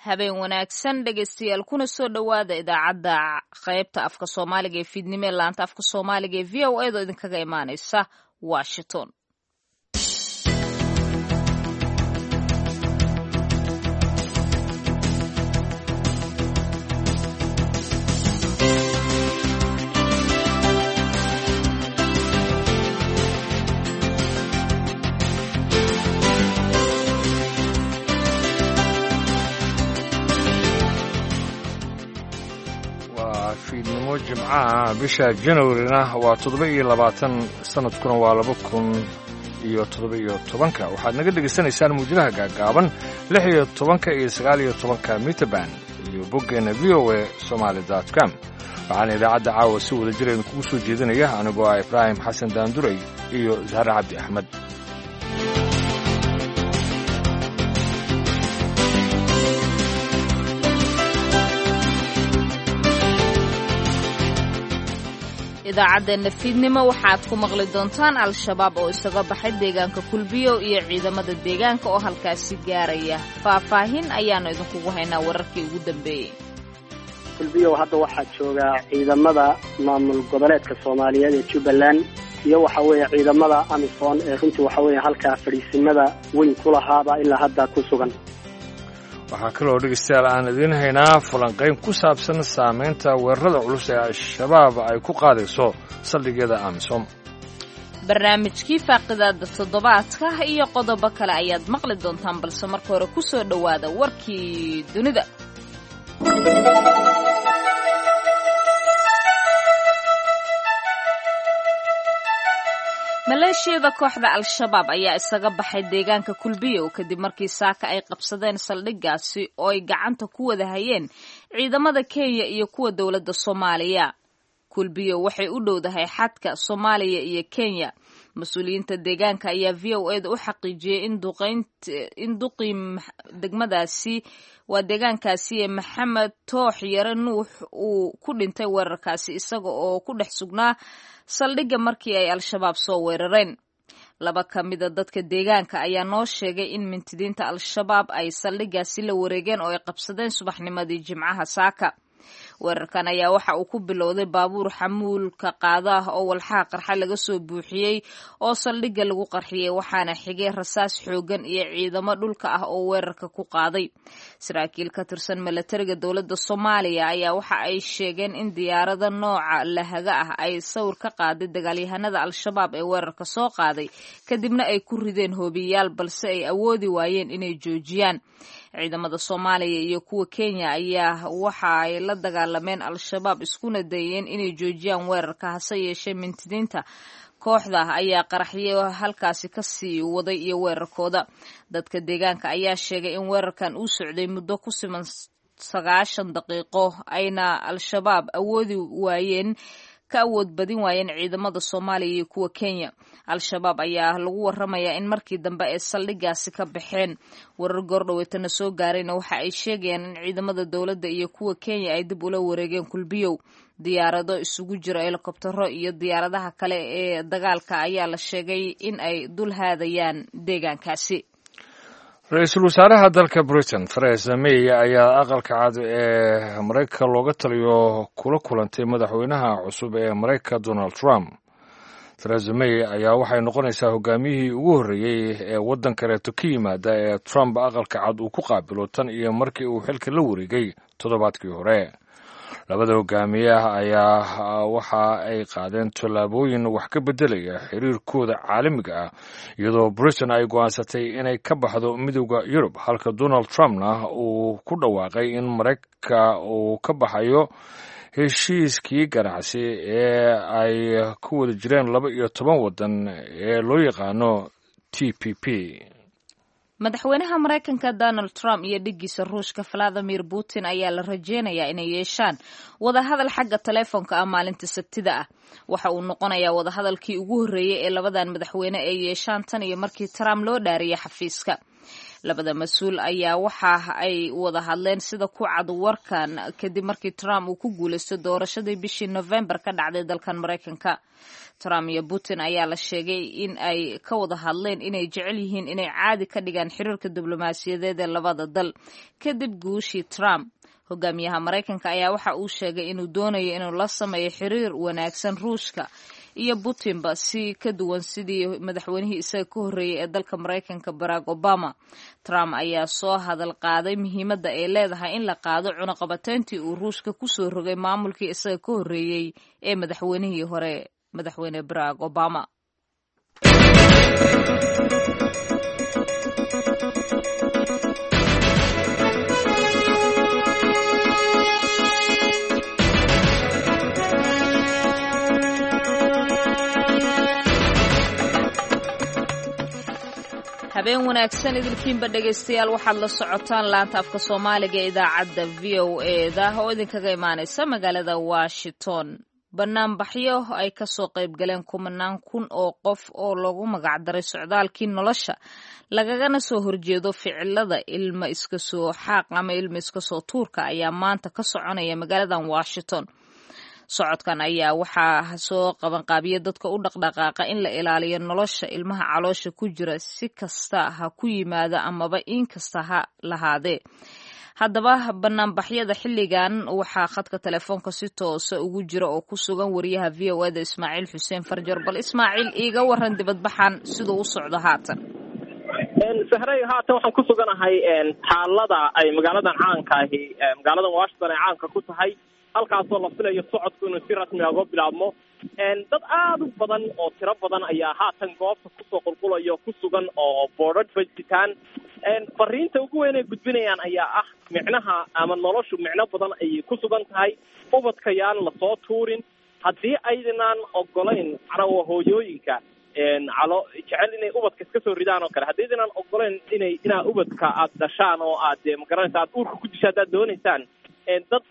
habeen wanaagsan dhegaystayaal kuna soo dhowaada idaacadda qaybta afka soomaaliga ee fiidnimo ee laanta afka soomaaliga ee v o edo idinkaga imaaneysa washington fiidnimo jimcaha bisha janwarina waa toddoba iyo labaatan sanadkuna waa laba kun iyo toddoba iyo tobanka waxaad naga dhegaysanaysaan muujadaha gaagaaban lix iyo tobanka iyo sagaal iyo tobanka miterban iyo boggeenna v o a somaali dot com waxaana idaacadda caawa si wada jir idinkugu soo jeedinaya anigoo ah ibraahim xasan daanduray iyo zahre cabdi axmed idaacaddeena fiidnimo waxaad ku maqli doontaan al-shabaab oo isaga baxay deegaanka kulbiyo iyo ciidamada deegaanka oo halkaasi gaaraya faahfaahin ayaannu idinkugu haynaa wararkii ugu dambeeyey kulbiyow hadda waxaa joogaa ciidamada maamul goboleedka soomaaliyeed ee jubbaland iyo waxa weeye ciidamada amisom ee runtii waxa weeye halkaa fadhiisimada weyn ku lahaaba ilaa hadda ku sugan waxaa kaloo dhegaystayaal aan idiin haynaa falanqayn ku saabsan saamaynta weerarada culus ee al-shabaab ay ku qaadayso saldhigyada amisom barnaamijkii faaqidaada toddobaadka iyo qodobo kale ayaad maqli doontaan balse marka hore ku soo dhowaada warkii dunida maleeshiyada kooxda al-shabaab ayaa isaga baxay deegaanka kulbiyow kadib markii saaka ay qabsadeen saldhiggaasi oo ay gacanta ku wada hayeen ciidamada kenya iyo kuwa dowladda soomaaliya kulbiyow waxay u dhowdahay xadka soomaaliya iyo kenya mas-uuliyiinta deegaanka ayaa v o eda u xaqiijiyey in duqii degmadaasi waa deegaankaasi ee maxamed toox yare nuux uu ku dhintay weerarkaasi isaga oo ku dhex sugnaa saldhigga markii ay al-shabaab soo weerareen laba ka mida dadka deegaanka ayaa noo sheegay in mintidiinta al-shabaab ay saldhiggaasi la wareegeen oo ay qabsadeen subaxnimadii jimcaha saaka weerarkan ayaa waxa uu ku bilowday baabuur xamuulka qaada ah oo walxaha qarxa laga soo buuxiyey oo saldhigga lagu qarxiyey waxaana xigay rasaas xoogan iyo ciidamo dhulka ah oo weerarka ku qaaday saraakiil ka tirsan milatariga dowladda soomaaliya ayaa waxa ay sheegeen in diyaarada nooca lahaga ah ay sawir ka qaaday dagaalyahanada al-shabaab ee weerarka soo qaaday kadibna ay ku rideen hoobiyayaal balse ay awoodi waayeen inay joojiyaan ciidamada soomaaliya iyo kuwa kenya ayaa waxa ay la dagaalameen al-shabaab iskuna dayeen inay joojiyaan weerarka hase yeeshee mintidiinta kooxda ayaa qaraxyo halkaasi kasii waday iyo weerarkooda dadka deegaanka ayaa sheegay in weerarkan uu socday muddo ku siman sagaashan daqiiqo ayna al-shabaab awoodi waayeen ka awood badin waayeen ciidamada soomaaliya iyo kuwa kenya al-shabaab ayaa lagu waramayaa in markii dambe ay saldhiggaasi ka baxeen warar goordhoweetana soo gaarayna waxa ay sheegayaan in ciidamada dowladda iyo kuwa kenya ay dib ula wareegeen kulbiyow diyaarado isugu jira helikobtaro iyo diyaaradaha kale ee dagaalka ayaa la sheegay in ay dul haadayaan deegaankaasi ra-iisul wasaaraha dalka britain theresa may ayaa aqalka cad ee maraykanka looga taliyo kula kulantay madaxweynaha cusub ee maraykanka donald trump theresa may ayaa waxay noqonaysaa hogaamiyihii ugu horreeyey ee waddan kaleeto ka yimaada ee trump aqalka cad uu ku qaabilo tan iyo markii uu xilka la wareegay toddobaadkii hore labada hogaamiye ah ayaa waxa ay qaadeen tallaabooyin wax ka beddelaya xiriirkooda caalamiga ah iyadoo britain ay go'aansatay inay ka baxdo midooda yurub halka donald trumpna uu ku dhawaaqay in maraykanka uu ka baxayo heshiiskii ganacsi ee ay ku wada jireen laba iyo toban waddan ee loo yaqaano t p p madaxweynaha maraykanka donald trump iyo dhiggiisa ruushka valadimir putin ayaa la rajeynayaa inay yeeshaan wadahadal xagga taleefonka ah maalinta sabtida ah waxa uu noqonayaa wadahadalkii ugu horreeyey ee labadan madaxweyne ay yeeshaan tan iyo markii trump loo dhaariyay xafiiska labada mas-uul ayaa waxa ay wada hadleen sida ku cad warkan kadib markii trump uu ku guulaysto doorashadii bishii november ka dhacday dalkan maraykanka trump iyo putin ayaa la sheegay in ay ka wada hadleen inay jecel yihiin inay caadi ka dhigaan xiriirka diblomaasiyadeed ee labada dal kadib guushii trump hogaamiyaha maraykanka ayaa waxa uu sheegay inuu doonayo inuu la sameeyo xiriir wanaagsan ruushka iyo putinba si ka duwan sidii madaxweynihii isaga ka horreeyey ee dalka maraykanka barack obama trump ayaa soo hadal qaaday muhiimadda ay leedahay in la qaado cunaqabateyntii uu ruushka kusoo rogay maamulkii isaga ka horreeyey ee madaxweynihii hore madaxweyne barack obama habeen wanaagsan idilkiinba dhegaystayaal waxaad la socotaan laanta afka soomaaliga ee idaacadda v o eda oo idinkaga imaanaysa magaalada washington banaanbaxyo ay kasoo qayb galeen kumanaan kun oo qof oo lagu magacdaray socdaalkii nolosha lagagana soo horjeedo ficilada ilma iska soo xaaq ama ilma iska soo tuurka ayaa maanta ka soconaya magaaladan washington socodkan ayaa waxaa soo qabanqaabiya dadka u dhaqdhaqaaqa in la ilaaliyo nolosha ilmaha caloosha ku jira si kasta ha ku yimaada amaba in kasta ha lahaadee haddaba banaanbaxyada xilligan waxaa khadka telefoonka si toosa ugu jira oo ku sugan wariyaha v o eda ismaaciil xuseen farjar bal ismaaciil iiga waran dibadbaxan siduu u socdo haatan sahray haatan waxaan ku suganahay xaalada ay magaaladan caanka ahi magaaladan washington ay caanka ku tahay halkaasoo la filayo socodku inuu si rasmi a uga bilaabmo dad aada u badan oo tiro badan ayaa haatan goobta kusoo qulqulaya ku sugan oo boodhadh bajitaan fariinta ugu weyn ay gudbinayaan ayaa ah micnaha ama noloshu micno badan ayay ku sugan tahay ubadka yaan lasoo tuurin haddii aydanaan ogolayn macnaha hooyooyinka calo jecel inay ubadka iska soo ridaan oo kale haddii aydanaan ogolayn inay inaa ubadka aada dhashaan oo aad magaranaysa aad uurka ku disha haddaad doonaysaan dad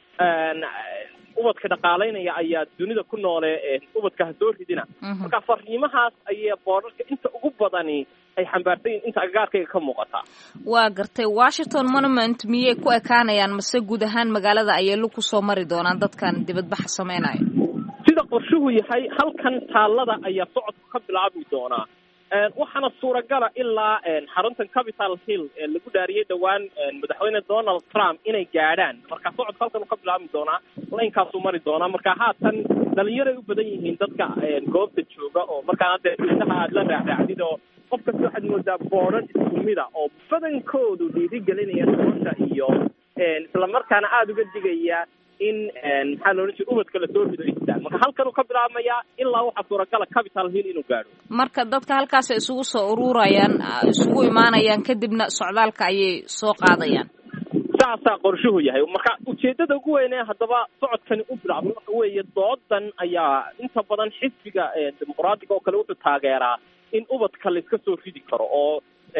ubadka dhaqaalaynaya ayaa dunida ku noole ubadka ha soo ridina marka fariimahaas ayay boodharka inta ugu badani ay xambaarsan yihin inta agagaarkayga ka muuqataa waa gartay washington monument miyay ku ekaanayaan mase guud ahaan magaalada ayay lug kusoo mari doonaan dadkan dibadbaxa sameynaya sida qorshuhu yahay halkan taallada ayaa socodku ka bilaabi doonaa waxaana suuragala ilaa xaruntan capital hill ee lagu dhaariyey dhowaan madaxweyne donald trump inay gaadhaan marka socodka halkan uu ka bilaabmi doonaa laynkaasuu mari doonaa marka haatan dhalinyaray u badan yihiin dadka goobta jooga oo markaan hadda isaha aada la raacraacdid oo qof kasta waxaad moodaa boodhan iskumida oo badankoodu dhiirigelinaya nolosha iyo islamarkaana aada uga digaya in maxaa la odhan jira ubadka lasoo rido istaan marka halkan uu ka bilaabmayaa ilaa waxaa suuragala capital hill inuu gaadho marka dadka halkaas isugu soo ururayaan isugu imaanayaan kadibna socdaalka ayay soo qaadayaan saasaa qorshuhu yahay marka ujeedada ugu weyne haddaba socodkani u bilaabmay waxa weeye doodan ayaa inta badan xisbiga dimuqraadiga oo kale wuxuu taageeraa in ubadka la iska soo ridi karo oo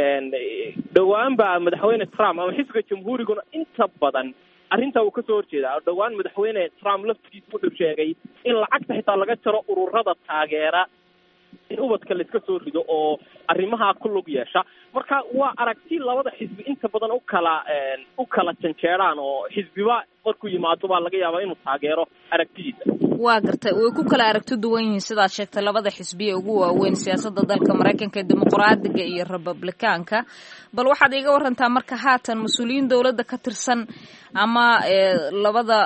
dhowaan baa madaxweyne trump ama xisbiga jamhuuriguna inta badan arrintaa uu kasoo horjeedaa dhowaan madaxweyne trump laftigiisa wuxuu sheegay in lacagta xitaa laga jaro ururada taageera in ubadka la iska soo rido oo arrimaha ku lug yeesha marka waa aragti labada xisbi inta badan u kala u kala janjeeraan oo xisbiba markuu yimaado baa laga yaabaa inuu taageero aragtidiisa waa gartay way ku kala aragti duwan yihiin sidaad sheegtay labada xisbiya ugu waaweyn siyaasadda dalka maraykanka ee dimuqraadiga iyo republikaanka bal waxaad iiga warantaa marka haatan mas-uuliyiin dowladda ka tirsan ama labada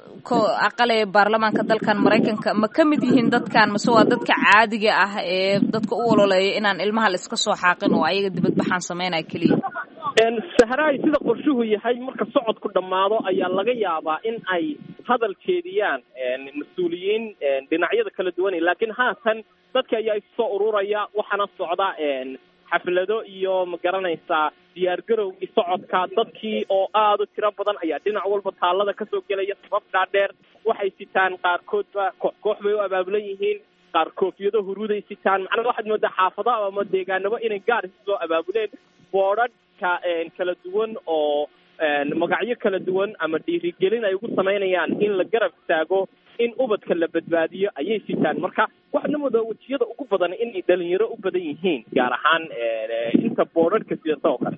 aqal ee baarlamaanka dalkan maraykanka ma ka mid yihiin dadkan mase waa dadka caadiga ah ee dadka u ololeeya inaan ilmaha la iska soo xaaqin oo ayaga dibadbaxaan sameynaya keliya sahraay sida qorshuhu yahay marka socodku dhammaado ayaa laga yaabaa in ay hadal jeediyaan mas-uuliyiin dhinacyada kala duwan laakiin haatan dadka ayaa isusoo ururaya waxaana socda xaflado iyo ma garanaysaa diyaargarowgii socodka dadkii oo aada u tiro badan ayaa dhinac walba taallada kasoo gelaya sabab dhaadheer waxay sitaan qaarkoodba koox koox bay u abaabulan yihiin qaar koofiyado huruuday sitaan macnaa waxaad moodaa xaafadaha ama deegaanabo inay gaar isu soo abaabuleen boodhadhka kala duwan oo magacyo kala duwan ama dhiirigelin ay ugu samaynayaan in la garab taago in ubadka la badbaadiyo ayay sitaan marka waxaadna moodaa wejiyada ugu badan inay dhalinyaro u badan yihiin gaar ahaan inta boodhadhka sidata oo kale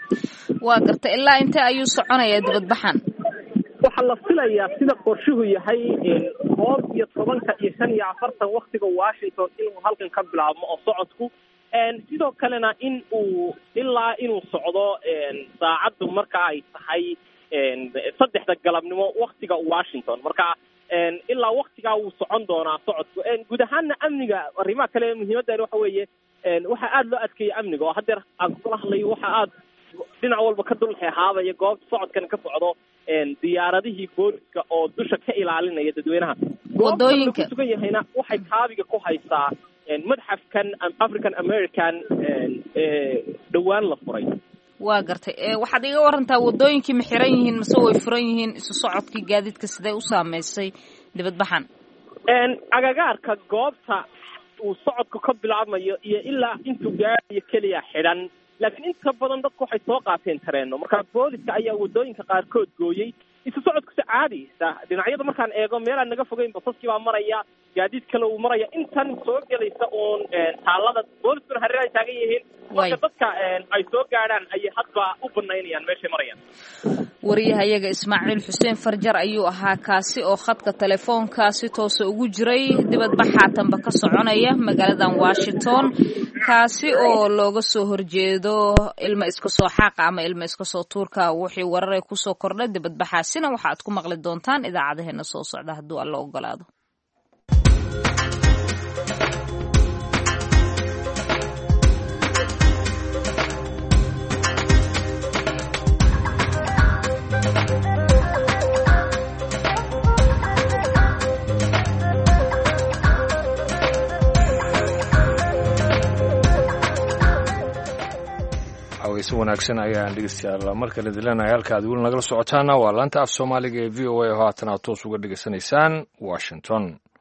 waa garta ilaa intee ayuu soconayaa dibadbaxan waxaa la filayaa sida qorshuhu yahay koob iyo tobanka iyo shan iyo afartan waktiga washington inuu halkan ka bilaabmo oo socodku sidoo kalena in uu ilaa inuu socdo saacaddu marka ay tahay saddexda galabnimo waktiga washington marka ilaa waktigaa wuu socon doonaa socodku guud ahaana amniga arrimaha kale muhiimaddan waxa weeye waxaa aada loo adkeeyay amniga oo haddeer aan kula hadlayo waxa aada dhinac walba ka dulxeexaabaya goobta socodkan ka socdo diyaaradihii booliska oo dusha ka ilaalinaya dadweynaha wadooyinka ku sugan yahayna waxay kaabiga ku haysaa madxafkan african american dhowaan la furay waa gartay waxaad iga warantaa wadooyinkii ma xiran yihiin mase way furan yihiin isu socodkii gaadiidka sidee u saameysay dibadbaxan agagaarka goobta uu socodku ka bilaabmayo iyo ilaa intuu gaarayo keliya xidhan laakiin inta badan dadku waxay soo qaateen tareeno marka booliska ayaa wadooyinka qaarkood gooyey isu socodkuse caadi dhinacyada markaan eego meelaan naga fogeyn basaskii baa maraya gaadiid kale uu maraya intan soo gelaysa uun taalada booliskuna hareer ay taagan yihiin marka dadka ay soo gaadhaan ayay hadba u banaynayaan meeshay marayaan wariyahayaga ismaaciil xuseen farjar ayuu ahaa kaasi oo khadka telefoonkaasi toose ugu jiray dibadbaxaatanba ka soconaya magaaladan washington kaasi oo looga soo horjeedo ilma iska soo xaaqa ama ilma iska soo tuurka wixii warare kusoo kordha dibadbaxaasina waxa aad ku maqli doontaan idaacadaheena soo socda hadduu alla ogolaado si wanaagsan ayaan dhegeystayaal markale dilanahay halka aad weli nagala socotaana waa laanta af soomaaliga ee v o a oo haatan aad toos uga dhegeysanaysaan washington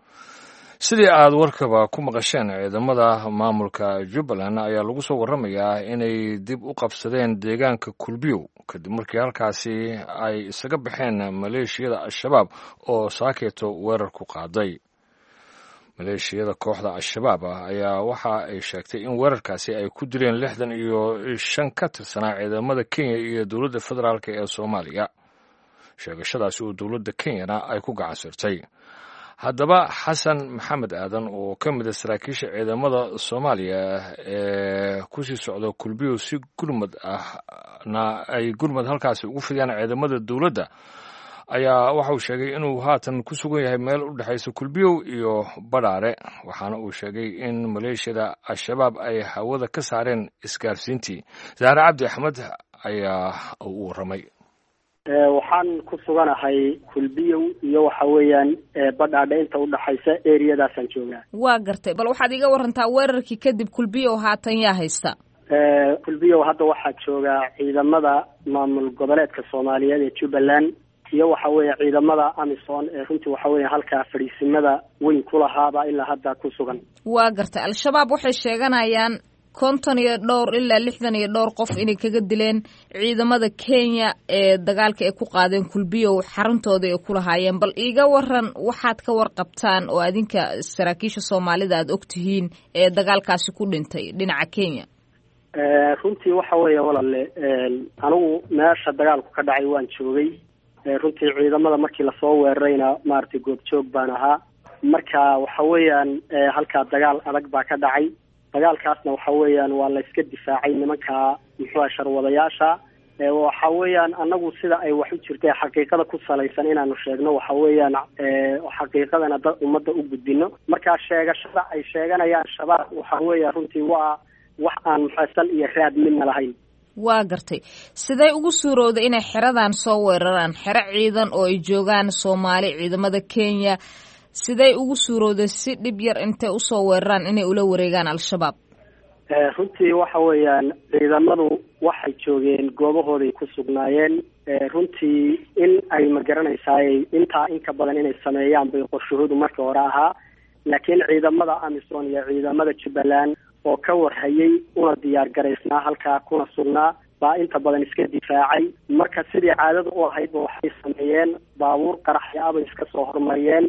sidii aad warkaba ku maqasheen ciidamada maamulka jubbaland ayaa lagu soo warramayaa inay dib u qabsadeen deegaanka kulbiyow kadib markii halkaasi ay isaga baxeen maleeshiyada al-shabaab oo saakeeto weerar ku qaaday maleeshiyada kooxda al-shabaab ah ayaa waxa ay sheegtay in weerarkaasi ay ku dileen lixdan iyo shan ka tirsanaa ciidamada kenya iyo dowladda federaalk ee soomaaliya sheegashadaasi oo dowladda kenyana ay ku gacansirtay haddaba xasan maxamed aadan oo ka mid a saraakiisha ciidamada soomaaliya ee kusii socda kulbiyo si gurmad ahna ay gurmad halkaasi ugu fidiyaan ciidamada dowladda ayaa waxa uu sheegay inuu haatan ku sugan yahay meel u dhexaysa kulbiyow iyo badhaare waxaana uu sheegay in maleeshiyada al-shabaab ay hawada ka saareen isgaarsiintii zahre cabdi axmed ayaa u warramay waxaan ku suganahay kulbiyow iyo waxa weeyaan badhaadhe inta udhaxaysa eriyadaasaan joogaa waa gartay bal waxaad iga warantaa weerarkii kadib kulbiyow haatan yaa haysta kulbiyow hadda waxaa joogaa ciidamada maamul goboleedka soomaaliyeed ee jubbaland iyo waxa weeye ciidamada amison ee runtii waxa weeye halkaa fadhiisimada weyn ku lahaaba ilaa hadda ku sugan waa gartay al-shabaab waxay sheeganayaan konton iyo dhowr ilaa lixdan iyo dhowr qof inay kaga dileen ciidamada kenya ee dagaalka ay ku qaadeen kulbiyow xaruntooda ay ku lahaayeen bal iiga waran waxaad ka warqabtaan oo adinka saraakiisha soomaalida aada og tihiin ee dagaalkaasi ku dhintay dhinaca kenya runtii waxa weeye walaale anigu meesha dagaalku ka dhacay waan joogay runtii ciidamada markii lasoo weerarayna maaragtay goobjoog baan ahaa marka waxa weeyaan halkaa dagaal adag baa ka dhacay dagaalkaasna waxa weeyaan waa la iska difaacay nimanka muxuuha sharwadayaasha waxa weeyaan anagu sida ay wax u jirtay xaqiiqada ku salaysan inaanu sheegno waxa weeyaan xaqiiqadana dad ummadda u gudbino marka sheegashada ay sheeganayaan shabaab waxa weeya runtii waa wax aan muxua sal iyo raad midna lahayn waa gartay siday ugu suurowda inay xeradan soo weeraraan xero ciidan oo ay joogaan soomaali ciidamada kenya siday ugu suurowda si dhib yar intay usoo weeraraan inay ula wareegaan al-shabaab runtii waxa weeyaan ciidamadu waxay joogeen goobahooday ku sugnaayeen runtii in ay ma garanaysaay intaa inka badan inay sameeyaan bay qorshahoodu markii hore ahaa laakiin ciidamada amison iyo ciidamada jubbaland oo ka warhayay una diyaar garaysnaa halkaa kuna sugnaa baa inta badan iska difaacay marka sidii caadada u ahaydba waxay sameeyeen baabuur qaraxya abay iska soo hormariyeen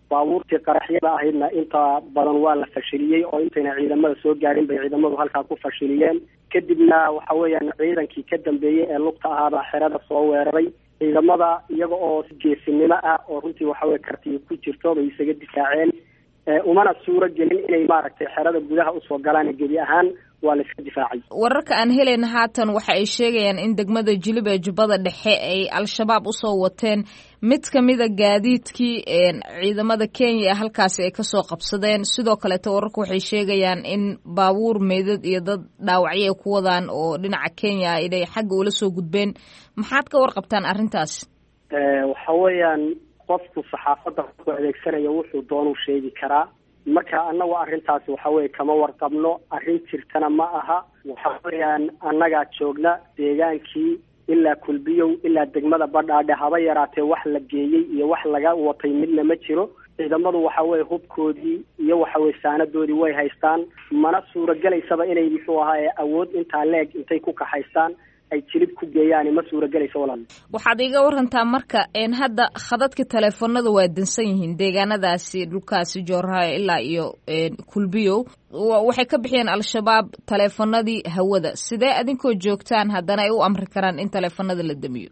baabuurtii qaraxyada ahaydna inta badan waa la fashiliyey oo intayna ciidamada soo gaadhin bay ciidamadu halkaa ku fashiliyeen kadibna waxa weeyaan ciidankii ka dambeeyey ee lugta ahaabaa xerada soo weeraray ciidamada iyaga oo si geesinimo ah oo runtii waxaweye kartiyo ku jirto bay isaga difaaceen umana suuro gelin inay maaragtay xerada gudaha usoo galaan gebi ahaan waa la iska difaacay wararka aan helayna haatan waxa ay sheegayaan in degmada jilib ee jubbada dhexe ay al-shabaab usoo wateen mid kamida gaadiidkii ciidamada kenya ee halkaasi ay kasoo qabsadeen sidoo kaleeto wararka waxay sheegayaan in baabuur meydad iyo dad dhaawacyo ay ku wadaan oo dhinaca kenya inay xagga ula soo gudbeen maxaad ka warqabtaan arrintaas waxa weeyaan qofku saxaafadda ku adeegsanaya wuxuu doonuu sheegi karaa marka annagu arrintaasi waxa weye kama warqabno arrin jirtana ma aha waxa weeyaan annagaa joogna deegaankii ilaa kulbiyow ilaa degmada badhaadhe haba yaraatee wax la geeyey iyo wax laga watay midna ma jiro ciidamadu waxa weye hubkoodii iyo waxa weye saanadoodii way haystaan mana suuragelaysaba inay muxuu ahaa awood intaa leeg intay ku kaxaystaan ay jilib ku geeyaan ma suuragelayso walaal waxaad iga warantaa marka hadda khadadka teleefonada waa dansan yihiin deegaanadaasi dhulkaasi joorhaayo ilaa iyo kulbiyow waxay ka bixiyeen al-shabaab teleefonadii hawada sidee adinkoo joogtaan haddana ay u amri karaan in teleefonada la damiyo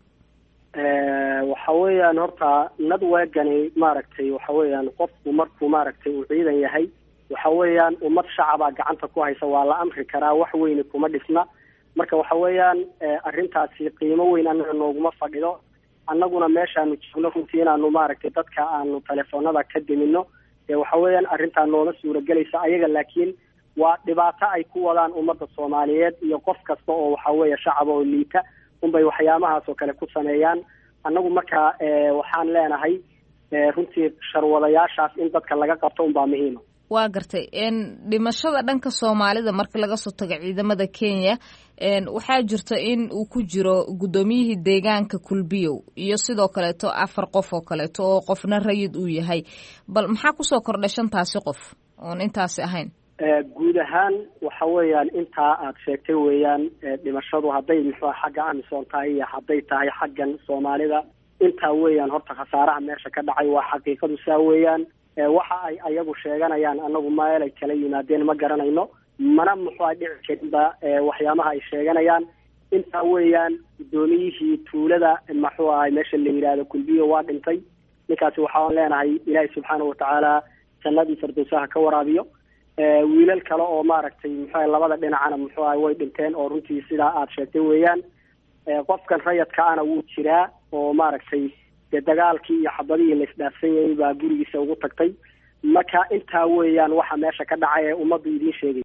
waxa weeyaan horta nadwegani maaragtay waxa weeyaan qofku markuu maaragtay uu ciidan yahay waxa weeyaan ummad shacabaa gacanta ku haysa waa la amri karaa wax weyni kuma dhisna marka waxa weeyaan arrintaasi qiimo weyn annaga nooguma fadhido annaguna meeshaanu joogno runtii inaanu maaragtay dadka aanu telefoonada ka dimino ee waxa weeyaan arrintaa nooma suuragelaysa ayaga laakiin waa dhibaato ay ku wadaan ummadda soomaaliyeed iyo qof kasta oo waxa weeye shacaba oo liita unbay waxyaabahaas oo kale ku sameeyaan annagu marka waxaan leenahay runtii sharwadayaashaas in dadka laga qabto unbaa muhiima waa gartay dhimashada dhanka soomaalida marka laga soo tago ciidamada kenya waxaa jirta in uu ku jiro guddoomiyihii deegaanka kulbiyow iyo sidoo kaleeto afar qof oo kaleeto oo qofna rayid uu yahay bal maxaa kusoo kordhay shantaasi qof oon intaasi ahayn guud ahaan waxa weeyaan intaa aad sheegtay weeyaan dhimashadu hadday muxua xagga amisom tahay iyo hadday tahay xaggan soomaalida intaa weeyaan horta khasaaraha meesha ka dhacay waa xaqiiqadu saa weeyaan waxa ay ayagu sheeganayaan anagu meel ay kala yimaadeen ma garanayno mana muxua dhici karinba waxyaabaha ay sheeganayaan intaa weeyaan guddoomiyihii tuulada muxuu ahay meesha la yidhaahdo kulbiyo waa dhintay ninkaasi waxaan leenahay ilaahay subxaana watacaala jannadii firdowsaha ka waraabiyo wiilal kale oo maaragtay muxua labada dhinacana muxuu ahay way dhinteen oo runtii sidaa aada sheegtay weeyaan qofkan rayadka ana wuu jiraa oo maaragtay dee dagaalkii iyo xabadihii la isdhaafsan yayay baa gurigiisa ugu tagtay marka intaa weeyaan waxa meesha ka dhacay ee ummaddu idiin sheegay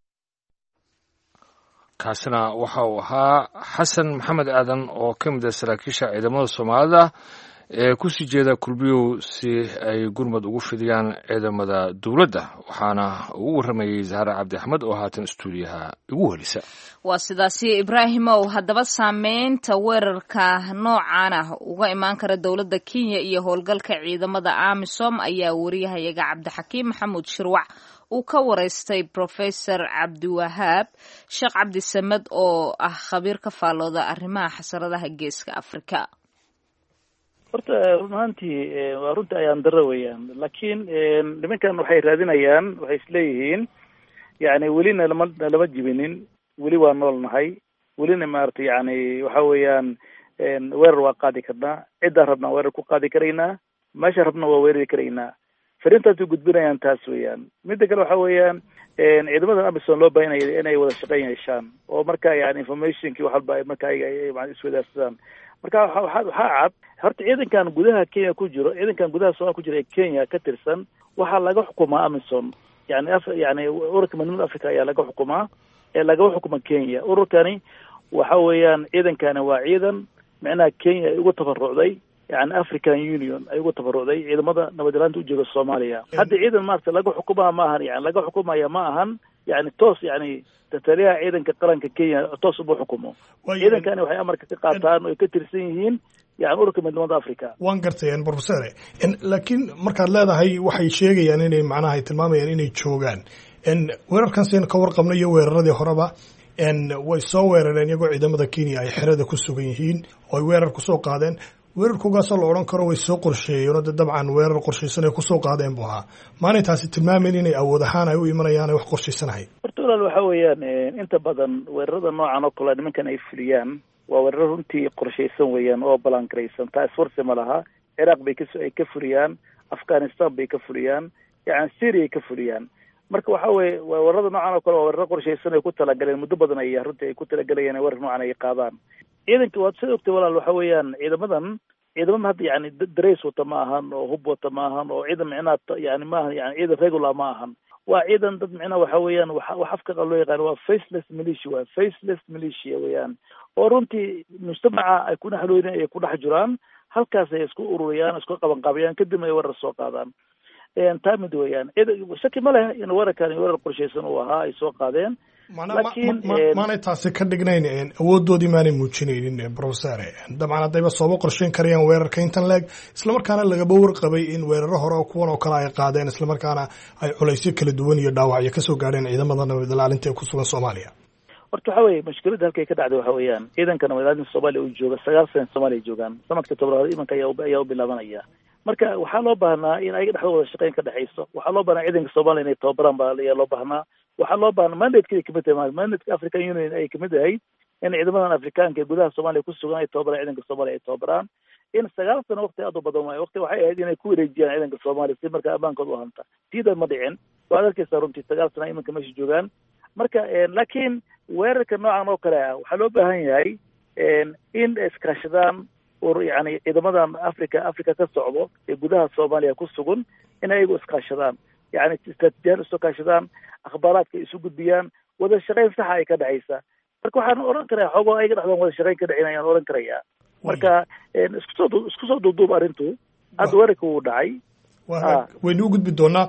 kaasina waxa uu ahaa xasan maxamed aadan oo ka mid ah saraakiisha ciidamada soomaalida ee kusii jeeda kulbiyow si ay gurmad ugu fidiyaan ciidamada dowladda waxaana ugu warramayey zahra cabdi axmed oo haatan stuudiyaha igu helisa waa sidaasi ibraahimow haddaba saameynta weerarka noocan ah uga imaan kara dowladda kenya iyo howlgalka ciidamada amisom ayaa wariyahayaga cabdixakiim maxamuud shirwac uu ka wareystay professor cabdiwahaab sheekh cabdisamed oo ah khabiir ka faallooda arrimaha xasaradaha geeska afrika horta run ahaantii waa runta ayaan daro weeyaan laakiin nimankan waxay raadinayaan waxay isleeyihiin yani welina lama lama jibinin weli waa nool nahay welina maaragtay yani waxa weeyaan weerar waa qaadi karnaa ciddaan rabnaa weerar ku qaadi karaynaa meesha rabna waa weerari karaynaa fariintaasay gudbinayaan taas weeyaan midda kale waxa weeyaan ciidamada amison loo baahanaya inay wada shaqeyn yeeshaan oo marka yani informationki wax walba marka ayaga iswadaarsadaan marka waa waxaa cad horta ciidankan gudaha kenya ku jiro ciidankan gudaha soomaliya ku jira ee kenya ka tirsan waxaa laga xukumaa amison yani af yani ururka midnimada africa ayaa laga xukumaa ee lagama xukuma kenya ururkani waxa weeyaan ciidankani waa ciidan micnaha kenya ay ugu tabarucday yani african union ay ugu tabarucday ciidamada nabadgelaanta ujooga soomaaliya hadda ciidan maarata laga xukumaa ma ahan yani laga xukumaya ma ahan yani toos yani tataliyaha ciidanka qaranka kenya toos uma xukumo ciidankani waxay amarka ka qaataan oo ay ka tirsan yihiin yani ururka midnimada africa waan gartay professore laakiin markaad leedahay waxay sheegayaan inay macnaha ay tilmaamayaan inay joogaan weerarkan saynu ka warqabno iyo weeraradii horeba way soo weerareen iyagoo ciidamada kenya ay xerada ku sugan yihiin oo ay weerar kusoo qaadeen weerarkoogaasoo la odhan karo way soo qorsheeyeen oo de dabcan weerar qorshaysan ay kusoo qaadeen buu ahaa maanay taasi tilmaamayn inay awood ahaan ay u imanayaan ay wax qorshaysanahay horta walaal waxa weeyaan inta badan weerarada noocan oo kale nimankan ay fuliyaan waa weeraro runtii qorshaysan weeyaan oo balangaraysan taa iswarsi ma laha ciraaq bay kas ay ka fuliyaan afghanistan bay ka fuliyaan yani syria ay ka fuliyaan marka waxa weye weerarada noocan oo kale waa weeraro qorshaysan ay ku talagaleen muddo badan ay runtii ay ku talagalayeen weerar noocan ay qaadaan ciidanka waad sida ogtay walaal waxa weeyaan ciidamadan ciidamada hadda yani dareys wata ma ahan oo hub wata ma ahan oo ciidan micnaha yani maaha yani ciidan regular ma ahan waa ciidan dad micnaha waxa weeyaan wa wax afka qal loo yaqaan waa faceless militia waa faceless militia weeyaan oo runtii mujtamaca ay ku dhexlooyin ay ku dhex jiraan halkaas ay isku ururiyaan isku qabanqaabiyaan kadibna ay weerar soo qaadaan taa mid weeyaan shaki ma leh in weerarkan weerar qorshaysan uu ahaa ay soo qaadeen laakiin maanay taasi ka dhignayn awoodoodii maanay muujinaynin professor dabcan haddayba sooba qorsheyn karayaan weerarka intan leeg islamarkaana lagaba warqabay in weeraro hore oo kuwan oo kale ay qaadeen islamarkaana ay culaysyo kala duwan iyo dhaawacyo kasoo gaadheen ciidamada nabad ilaalinta ee ku sugan soomaaliya horta waxa weye mushkiladda halkay ka dhacday waxa weeyaan ciidanka nabad ilaalinta soomaaliya uu jooga sagaal sana soomaaliya joogaan sanadka tobnaad imanka ayaa u bilaabanaya marka waxaa loo baahnaa in ayaga dhexdooda shaqeyn ka dhexayso waxaa loo baahnaa ciidanka soomaaliya inay tababaraan baa ayaa loo baahnaa waxaa loo baahnaa mandatekeeda kamid tahay mandateka african union ay kamid ahayd in ciidamadan afrikaanka ee gudaha soomaaliya ku sugan ay tababaraan ciidanka soomaaliya ay tababaraan in sagaal sano waqti aad u badan waayo waqti waxay ahayd inay ku wareejiyaan ciidanka soomaaliya si marka ammaankooda u hanta siida ma dhicin waad arkaysaa runtii sagaal sana imanka meesha joogaan marka laakiin weerarka noocan oo kale ah waxaa loo baahan yahay in iskaashadaan or yani ciidamadan africa africa ka socdo ee gudaha soomaaliya ku sugan in ayagu iskaashadaan yani istraatijiyaal isu kaashadaan akhbaaraadka isu gudbiyaan wada shaqeyn saxa ay ka dhexaysa marka waxaan odhan karaa xoogo ayaga dhexdoon wada shaqeyn ka dhexin ayaan odhan karayaa marka iskusoo isku soo duuduub arrintu hadda weerarka wuu dhacay waynu u gudbi doonaa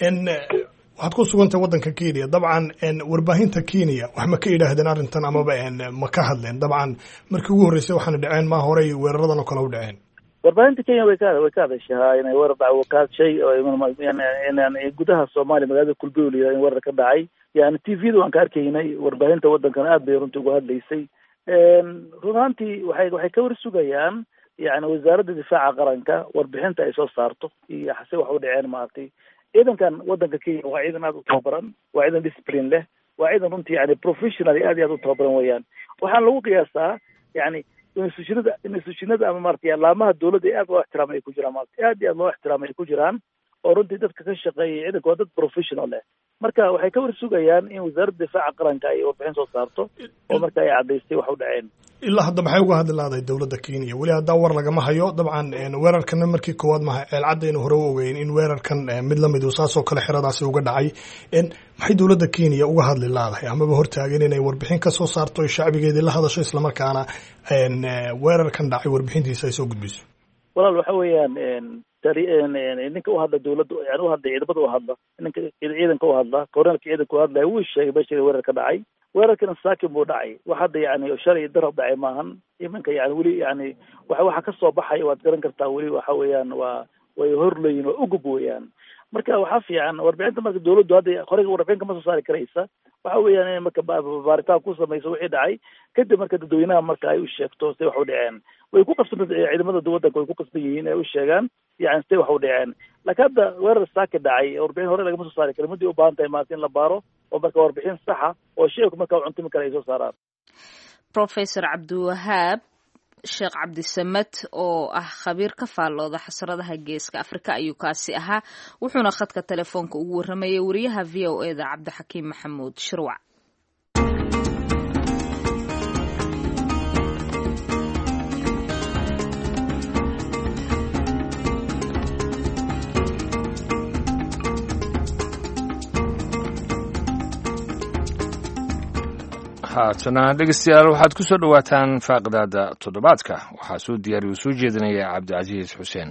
waxaad ku sugantay waddanka kenya dabcan warbaahinta kenya wax ma ka idhaahdeen arrintan amaba ma ka hadleen dabcan markii ugu horreysay waxaana dhaceen maa horey weeraradan oo kale u dhaceen warbaahinta kenya way ka way ka hadashaa inay weerar dhaco ka hadshay oo gudaha soomaaliya magaalada kulbiyo la yidhaha in weerar ka dhacay yani t v da waan ka arkaynay warbaahinta waddankana aad bay runtii uga hadlaysay run ahaantii waxay waxay ka war sugayaan yani wasaaradda difaaca qaranka warbixinta ay soo saarto iyo hase wax u dhaceen maaragtay ciidankan waddanka kenya waa ciidan aad u tababaran waa ciidan discipline leh waa ciidan runtii yani professional aad iyo aad u tababaran weeyaan waxaan lagu qiyaasaa yani institutionada institutionada ama maratay alaamaha dawladda aad loo ixtiraamay ay ku jiraan maarata aad iyo aad loo ixtiraamay ay ku jiraan oo runtii dadka ka shaqeeyay ciidanka waa dad professional leh marka waxay ka war sugayaan in wasaaradda difaaca qaranka ay warbixin soo saarto oo marka ay caddaystay wax u dhaceen ilaa hadda maxay uga hadli lahday dowladda kenya weli haddaa war lagama hayo dabcan weerarkana markii koowaad maha ceelcaddaynu hore u ogeyn in weerarkan mid lamid uu saasoo kale xeradaasi uga dhacay maxay dowladda kenya uga hadli laadahay amaba hortaagan inay warbixin ka soo saarto o shacbigeedii la hadasho islamarkaana weerarkan dhacay warbixintiisa ay soo gudbiso walaal waxa weeyaan ninka u hadla dawladda yani u hadla ciidamada u hadla ninka ciidanka u hadla korneelka ciidanka u hadlaya wuu sheegay meesha weerar ka dhacay weerarkana saakin buu dhacay wax hadda yani shalay darab dhacay maahan imanka yani weli yani wa waxa kasoo baxaya waad garan kartaa weli waxa weeyaan waa way horleyin waa ugub weeyaan marka waxaa fiican warbixinta marka dawladdu hadda horeyga warbixin kama soo saari karaysa waxa weeyaan inay marka baaritaan ku samayso wixii dhacay kadib marka dadweynaha marka ay u sheegto say wax u dhaceen way ku qabsan ciidamada waddanka way ku qasban yihiin ay u sheegaan yani say wax u dhaceen laakiin hadda weerar saaki dhacay warbixin hore lagama soo saari karo muddii u baahan tahay maarata in la baaro oo marka warbixin saxa oo shicibka marka cuntimi kale ay soo saaraan professor cabdiwahaab sheekh cabdisamed oo ah khabiir ka faallooda xasradaha geeska afrika ayuu kaasi ahaa wuxuuna khadka telefoonka ugu warramayay wariyaha v o e da cabdixakiim maxamuud shirwac haatana dhegeystayaal waxaad ku soo dhowaataan faaqidaada toddobaadka waxaa soo diyaariya uu soo jeedinaya cabdicasiis xuseen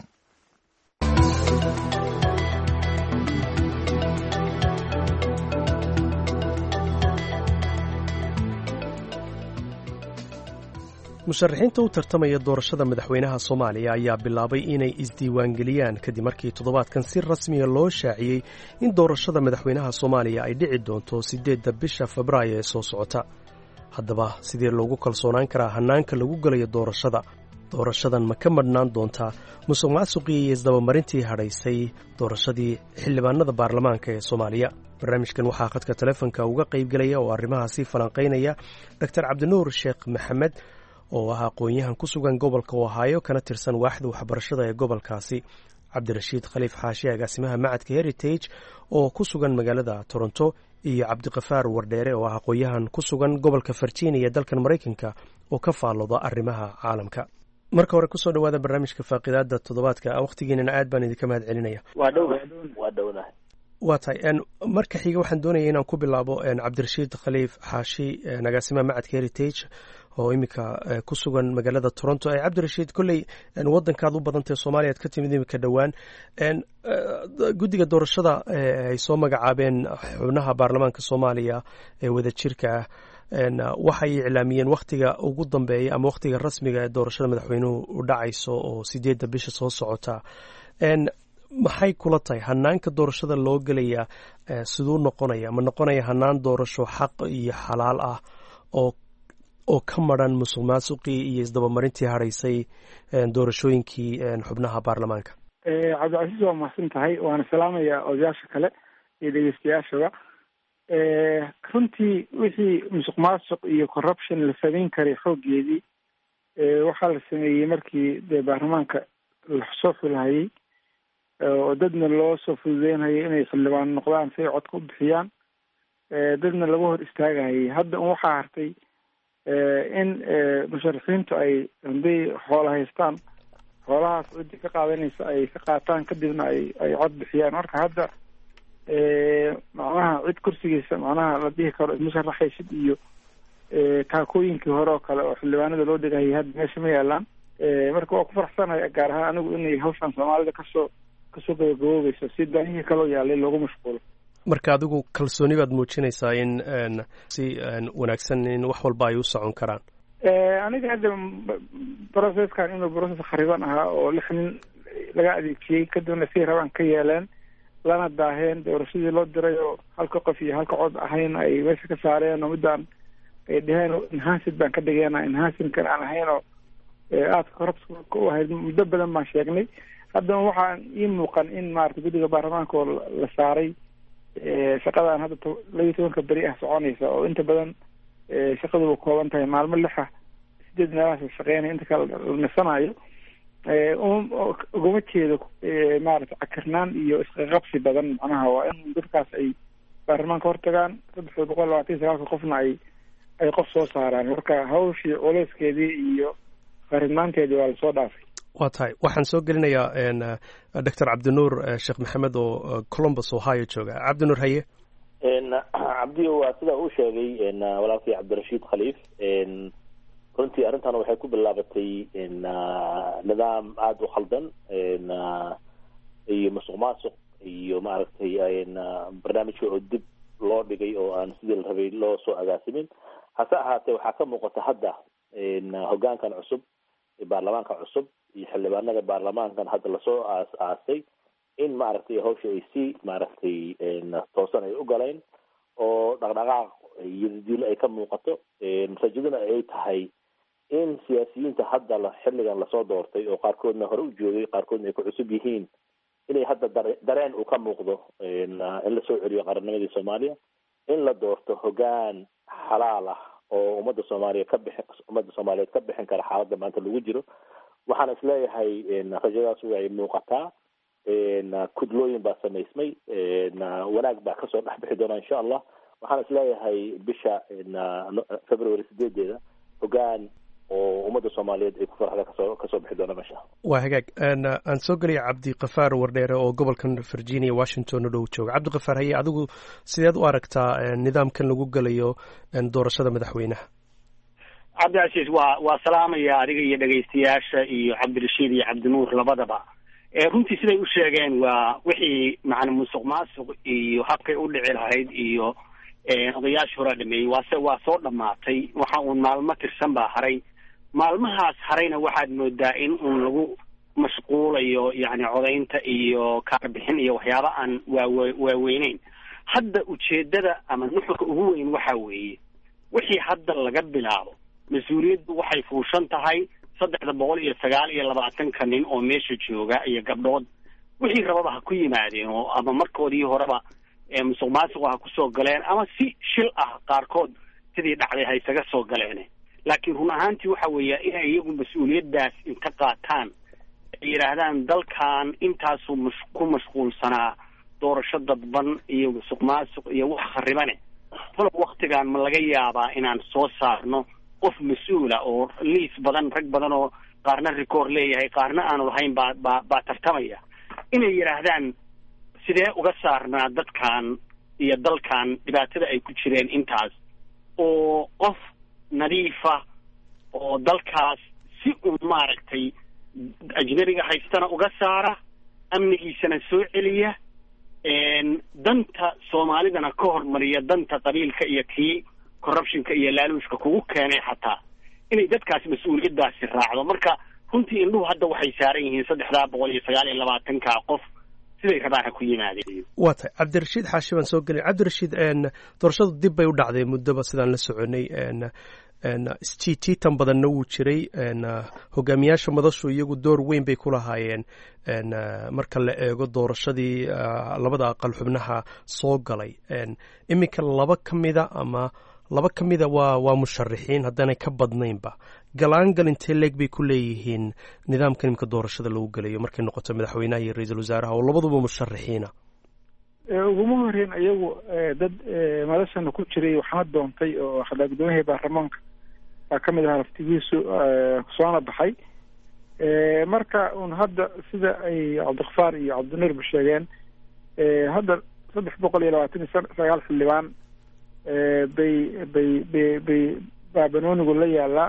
musharaxiinta u tartamaya doorashada madaxweynaha soomaaliya ayaa bilaabay inay isdiiwaangeliyaan kadib markii toddobaadkan si rasmiya loo shaaciyey in doorashada madaxweynaha soomaaliya ay dhici doonto siddeedda bisha febraayo ee soo socota haddaba sidee loogu kalsoonaan karaa hannaanka lagu gelayo doorashada doorashadan ma ka madhnaan doontaa musuq maasuqii iyo isdabamarintii hadhaysay doorashadii xildhibaanada baarlamaanka ee soomaaliya barnaamijkan waxaa khadka telefonka uga qaybgelaya oo arrimahaasi falanqaynaya doctor cabdinuur sheekh maxamed oo ah aqoon-yahan ku sugan gobolka ohaayo kana tirsan waaxda waxbarashada ee gobolkaasi cabdirashiid khaliif xaashi agaasimaha macadka heritage oo ku sugan magaalada toronto iyo cabdiqafaar wardheere oo ah aqoon-yahan ku sugan gobolka virginia dalkan maraykanka oo ka faallooda arrimaha caalamka marka hore kusoo dhawaada barnaamijka faaqidaada toddobaadka wakhtigiinana aad baan idinka mahad celinaya waa dhow waa dhownahay waa tahay marka xiga waxaan doonaya inaan ku bilaabo cabdirashiid khaliif xaashi agaasimaha macadka heritage oo iminka ku sugan magaalada toronto cabdirashiid kolley wadankaad u badantae soomaaliya ad ka timid iminka dhowaan guddiga doorashada ay soo magacaabeen xubnaha baarlamaanka soomaaliya ee wadajirka ah waxay iclaamiyeen wakhtiga ugu dambeeya ama wakhtiga rasmiga ee doorashada madaxweynuhu u dhacayso oo sideedda bisha soo socota maxay kula tahay hanaanka doorashada loo gelaya siduu noqonaya ma noqonaya hanaan doorasho xaq iyo xalaal ah oo oo ka maran musuq maasuqii iyo isdabamarintii hadhaysay doorashooyinkii xubnaha baarlamaanka cabdicasiis waa mahadsan tahay waana salaamaya odayaasha kale iyo dhegeystayaashaba runtii wixii musuq maasuq iyo corruption la samayn karay xooggeedii waxaa la sameeyey markii dee baarlamaanka lasoo xulhayay oo dadna loo soo fududeynayay inay xildhibaan noqdaan si ay codka u bixiyaan dadna laga hor istaagahayay hadda un waxaa hartay in musharaxiintu ay hadday xoola haystaan xoolahaas ciddi ka qaadanaysa ay ka qaataan kadibna ay ay cod bixiyaan marka hadda macnaha cid kursigiisa macnaha la dhihi karo musharaxaysid iyo taakooyinkii hore oo kale oo xildhibaanada loo dhigahayay hadda meesha ma yaalaan marka waa ku faraxsanahay gaar ahaan anigu inay hawshan soomaalida kasoo kasoo gabagaboobayso si daahihii kaloo yaalay loogu mashquulo marka adigu kalsooni baad muujinaysaa in si wanaagsan in wax walba ay u socon karaan aniga hadda processkan inuu process khariban ahaa oo lix nin laga adeegtiyey kadibna si rabaan ka yeeleen lana daaheen doorashadii loo diray oo halka qof iyo halka cod ahayn ay meesha ka saareen oo midaan ay dheheen enhanced baan ka dhigeena enhancedkan aan ahayn oo aadka corruptka u ahayd muddo badan baan sheegnay haddana waxaan ii muuqan in maarata guddiga baarlamaanka oo la saaray shaqadan hadda labiyo tobanka beri ah soconaysa oo inta badan shaqaduba kooban tahay maalmo lixa sideed meelahaas la shaqeynaya inta kale la nisanayo ugama jeedo maarata cakirnaan iyo isqaqabsi badan macnaha waa in dadkaas ay baarlamaanka hortagaan saddex boqol labaatan iyo sagaalka qofna ay ay qof soo saaraan marka hawshii culeyskeedii iyo qaridnaanteedii waa lasoo dhaafay waa tahay waxaan soo gelinayaa doctor cabdinuur sheekh maxamed oo columbus ohio jooga cabdinuur haye cabdiyo waa sidaa uu sheegay walaalkii cabdirashiid khaliif runtii arrintan waxay ku bilaabatay nidaam aada u khaldan iyo musuq maasuq iyo maaragtay barnaamijka oo dib loo dhigay oo aan sidii la rabay loo soo agaasimin hase ahaatee waxaa ka muuqata hadda hogaankan cusub baarlamaanka cusub iyo xildhibaanada baarlamaankan hadda lasoo aas aasay in maaragtay hawsha ay si maaragtay toosan ay u galeen oo dhaqdhaqaaq iyo diilo ay ka muuqato rajaduna ay tahay in siyaasiyiinta hadda la xilligan lasoo doortay oo qaarkoodna hore u joogay qaarkoodna ay ku cusub yihiin inay hadda dare dareen uu ka muuqdo in lasoo celiyo qarannimadii soomaaliya in la doorto hogaan xalaal ah oo ummadda soomaaliya ka bixi ummadda soomaaliyeed ka bixin kara xaaladda maanta lagu jiro waxaan isleeyahay rajadaas way muuqataa kudlooyin baa samaysmay wanaag baa kasoo dhex bixi doona insha allah waxaan isleeyahay bisha february sideedeeda hogaan oo ummadda soomaaliyeed ay ku farxda kasoo kasoo bixi doona meesha waa hagaag aan soo gelaya cabdikafaar wardheere oo gobolkan virginia washington u dhow jooga cabdikafaar haye adigu sideed u aragtaa nidaamkan lagu gelayo doorashada madaxweynaha cabdicasiis waa waa salaamaya adiga iyo dhegaystayaasha iyo cabdirashiid iyo cabdinuur labadaba runtii siday u sheegeen waa wixii macna musuq maasuq iyo habkay u dhici lahayd iyo odayaashii horaa dhameeyey waase waa soo dhamaatay waxa uun maalmo tirsan baa haray maalmahaas harayna waxaad moodaa in uun lagu mashquulayo yacni codaynta iyo kaarbixin iyo waxyaaba aan waawe waaweyneyn hadda ujeedada ama nuxurka ugu weyn waxa weeye wixii hadda laga bilaabo mas-uuliyaddu waxay fuushan tahay saddexda boqol iyo sagaal iyo labaatanka nin oo meesha jooga iyo gabdhood wixii rababa ha ku yimaadeen oo ama markoodii horeba musuq maasuqa ha kusoo galeen ama si shil ah qaarkood sidii dhacday ha isaga soo galeen laakiin run ahaantii waxa weeya inay iyagu mas-uuliyaddaas inta qaataan ay yidhaahdaan dalkan intaasuu mash ku mashquulsanaa doorasho dadban iyo musuq maasuq iyo wax kharibane talow waktigan ma laga yaabaa inaan soo saarno qof mas-uula oo liis badan rag badan oo qaarna record leeyahay qaarna aanu lahayn baa baa baa tartamaya inay yidhaahdaan sidee uga saarnaa dadkan iyo dalkan dhibaatada ay ku jireen intaas oo qof nadiifa oo dalkaas si uun maaragtay ajnabiga haystana uga saara amnigiisana soo celiya danta soomaalidana ka hormariya danta qabiilka iyo kii corruptionka iyo laaluushka kugu keenay xataa inay dadkaas mas-uuliyaddaasi raacdo marka runtii indhuhu hadda waxay saaran yihiin saddexdaa boqol iyo sagaal iyo labaatanka qof siday rabaan ha ku yimaadeen waa tahay cabdirashiid xaashi baan soo gelin cabdirashiid doorashadu dib bay u dhacday muddoba sidaan la soconay jiijiitan badanna wuu jiray hogaamiyaasha madashu iyagu door weyn bay ku lahaayeen marka la eego doorashadii labada aqal xubnaha soo galay iminka laba ka mida ama laba ka mida waa waa musharaxiin haddaanay ka badnaynba galaangal intee leeg bay ku leeyihiin nidaamka imika doorashada lagu gelayo markay noqoto madaxweynaha iyo ra-iisul wasaaraha oo labaduba musharaxiina uguma horeyn iyagu dad madashana ku jiray waxaana doontay oo hadaa guddoomiyaha baarlamaanka baa ka mid ahaa laftigiisu soona baxay marka un hadda sida ay cabdikhafaar iyo cabdinuurba sheegeen hadda saddex boqol iyo labaatan iyo sagaal xildhibaan bay bay bay bay baa banoonigu la yaalaa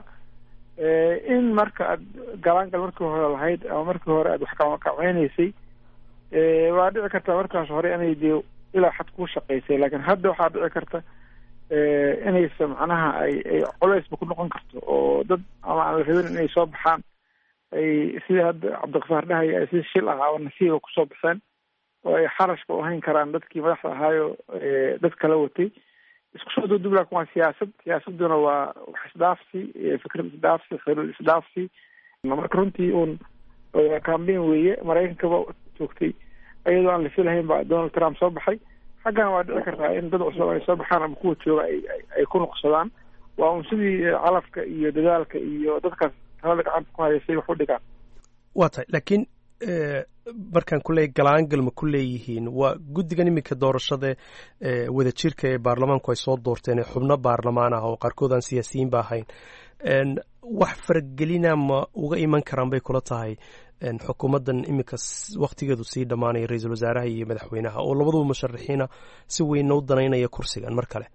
in marka aad galaangal markii hore lahayd ama markii hore aad wax kaceynaysay waa dhici karta markaas hore inay dee ilaa xad kuu shaqaysay laakiin hadda waxaa dhici karta inaysa macnaha ay ay colaysba ku noqon karto oo dad ama aan la rabin inay soo baxaan ay sida hadda cabdikafaar dhahaya ay si shil ah oo nasiiba kusoo baxeen oo ay xarashka u hayn karaan dadkii madaxda ahaayo dad kala watay isku soo duudub laakin waa siyaasad siyaasaduna waa wax isdhaafsi fikrad isdhaafsi xiriir isdhaafsi marka runtii uun cambain weeye maraykankaba joogtay iyadoo aan la filahayn baa donald trump soo baxay xaggana waa dhici kartaa in dad cusub ay soo baxaan ama kuwa jooga ay ay ku nuqsadaan waa un sidii calafka iyo dadaalka iyo dadkaas talada gacanta ku hayaysay wax u dhigaan waa tahay laakiin markaan ku leeyahy galaangal ma ku leeyihiin waa guddigan iminka doorashada wada jirka ee baarlamaanku ay soo doorteen ee xubno baarlamaan ah oo qaarkood aan siyaasiyiin ba ahayn wax faragelina ma uga iman karaan bay kula tahay xukuumaddan iminka waktigeedu sii dhammaanaya ra-iisul wasaaraha iyo madaxweynaha oo labaduba musharaxiina si weynna u danaynaya kursigan mar kale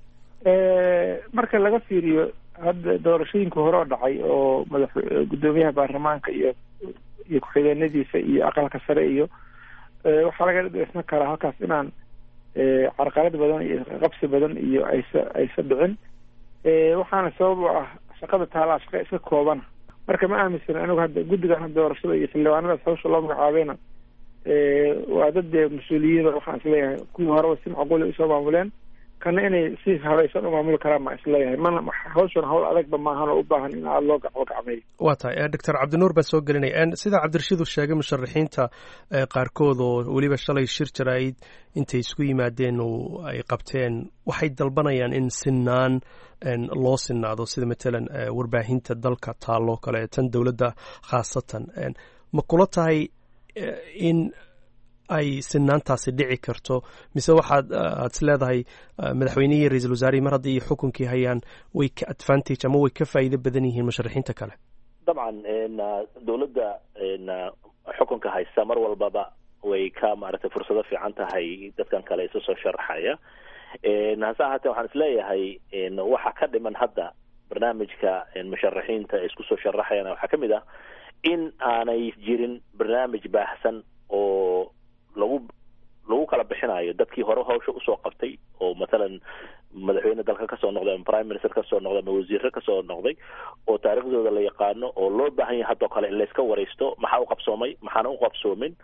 marka laga fiiriyo hadda doorashooyinka hore oo dhacay oo madax guddoomiyaha baarlamaanka iyo iyo ku-xigeenadiisa iyo aqalka sare iyo waxaa laga dhisna karaa halkaas inaan carqalad badan iyo qabsi badan iyo aysa aysa dhicin waxaana sabab u ah shaqada taalaa shaqa iska koobana marka ma aaminsana anigu hadda guddigan hadda doorashada iyo xildhibaanadaas hawsha loo magacaabeena waa dad dee mas-uuliyiin waxaan isleeyahay kuwii horeba si macquula usoo maamuleen kana inay si habaysan u maamuli karaan maa isleeyahay mana hawshan hawl adagba maahan oo u baahan in aada loo gacbo gacmeeyo waa tahay doctor cabdinuur baa soo gelinaya sida cabdirashiid uu sheegay musharaxiinta qaarkood oo weliba shalay shir jaraa'id intay isku yimaadeen oo ay qabteen waxay dalbanayaan in sinaan loo sinaado sida matalan warbaahinta dalka taalloo kale tan dowladda khaasatan ma kula tahay in ay sinaantaasi dhici karto mise waxaad aad is leedahay madaxweynihii iyo ra-iisul wasaarihii mar haddii xukunkii hayaan way ka advantage ama way ka faa'iido badan yihiin musharaxiinta kale dabcan dowladda xukunka haysta mar walbaba way ka maaragtay fursado fiican tahay dadkan kale isu soo sharaxaya hase ahaatee waxaan isleeyahay waxa ka dhiman hadda barnaamijka musharaxiinta isku soo sharaxayana waxaa kamid ah in aanay jirin barnaamij baahsan oo lagu lagu kala bixinayo dadkii hore hawsha usoo qabtay oo mathalan madaxweyne dalka kasoo noqday ama prime minister kasoo noqday ama wasiire kasoo noqday oo taariikhdooda la yaqaano oo loo baahan yahay haddoo kale in layska waraysto maxaa u qabsoomay maxaana u qabsoomin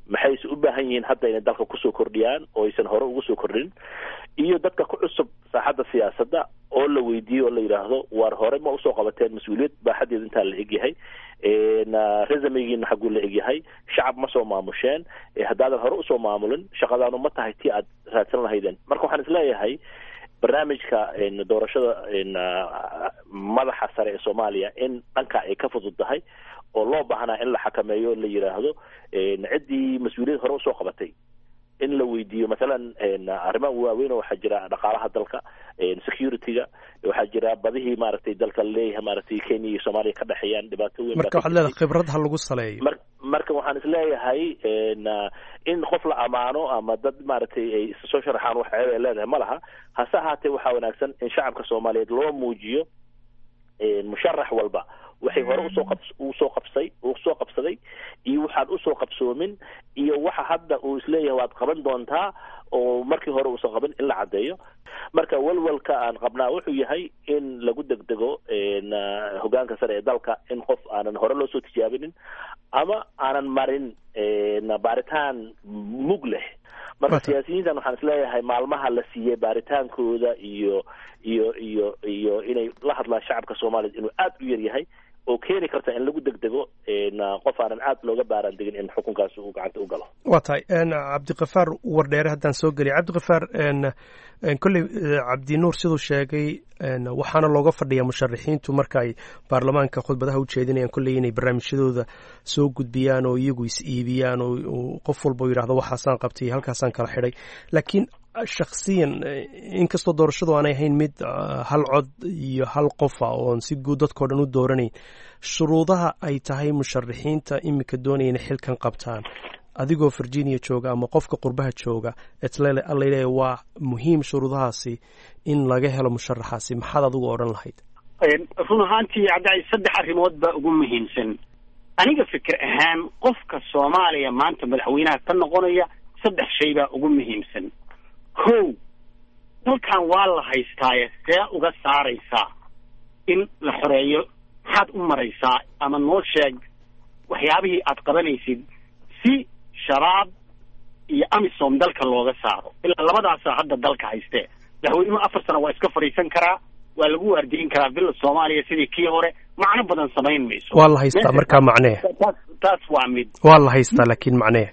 maxayse u baahan yihiin hadda inay dalka kusoo kordhiyaan oo aysan hore ugu soo kordhin iyo dadka ku cusub saaxadda siyaasadda oo la weydiiyo oo la yidhaahdo waar hore ma usoo qabateen mas-uuliyad baaxadeeda intaa la egyahay resumegiina xaguu la egyahay shacab ma soo maamusheen haddaadan hore usoo maamulin shaqadaanu ma tahay tii aad raadsan lahaydeen marka waxaan isleeyahay barnaamijka doorashada madaxa sare ee soomaaliya in dhanka ay ka fudud tahay oo loo baahnaa in la xakameeyo o la yidhaahdo ciddii mas-uuliyad hore usoo qabatay in la weydiiyo masalan arrimaha waaweyn oo waxaa jira dhaqaalaha dalka security-ga waxaa jira badihii maaragtay dalka laleeyahay maaragtay kenya iyo soomaaliya ka dhexeeyaan dhibaato weyn marka waxaad leedahay khibrad ha lagu saleeyo mar marka waxaan isleeyahay in qof la amaano ama dad maaragtay ay soo sharaxaan wax ceeb ay leedahay ma laha hase ahaatee waxaa wanaagsan in shacabka soomaaliyeed loo muujiyo musharax walba waxay hore usoo qab usoo qabsay usoo qabsaday iyo waxaan usoo qabsoomin iyo waxa hadda uu isleeyahay waad qaban doontaa oo markii hore uusan qaban in la caddeeyo marka walwalka aan qabnaa wuxuu yahay in lagu degdego hogaanka sare ee dalka in qof aanan hore loo soo tijaabinin ama aanan marin baaritaan mug leh marka siyaasiyiintan waxaan isleeyahay maalmaha la siiyey baaritaankooda iyo iyo iyo iyo inay la hadlaan shacabka soomaaliya inuu aada u yar yahay oo keeni karta in lagu degdego qof aanan aad looga baaraan degin in xukunkaasi uu gacanta u galo waa tahay cabdikafaar wardheere haddaan soo geliy cabdikafaar kolley cabdinuur siduu sheegay waxaana looga fadhiyaa musharaxiintu marka ay baarlamaanka khudbadaha u jeedinayaan kolley inay barnaamijyadooda soo gudbiyaan oo iyagu is iibiyaan oo qof walba u yidhahdo waxaasaan qabtay halkaasaan kala xidhay laakiin shakhsiyan inkastoo doorashadu aanay ahayn mid hal cod iyo hal qofa oon si guud dadkao dhan u dooranayn shuruudaha ay tahay musharaxiinta iminka doonaya inay xilkan qabtaan adigoo virginia jooga ama qofka qurbaha jooga etlaleeya waa muhiim shuruudahaasi in laga helo musharaxaasi maxaad adigu odhan lahayd run ahaantii hadda saddex arrimood baa ugu muhiimsan aniga fikir ahaan qofka soomaaliya maanta madaxweynaha ka noqonaya saddex shay baa ugu muhiimsan kow dalkan waa la haystaaye see uga saaraysaa in la xoreeyo maxaad u maraysaa ama noo sheeg waxyaabihii aad qabanaysid si shabaab iyo amisom dalka looga saaro ilaa labadaasaa hadda dalka haystee madaxweynuhu afar sano waa iska fadhiisan karaa waa lagu waardiyin karaa villa soomaaliya sidii kii hore macno badan samayn mayso waa la haystaa markaa macnee taas taas waa mid waa la haystaa laakiin macnee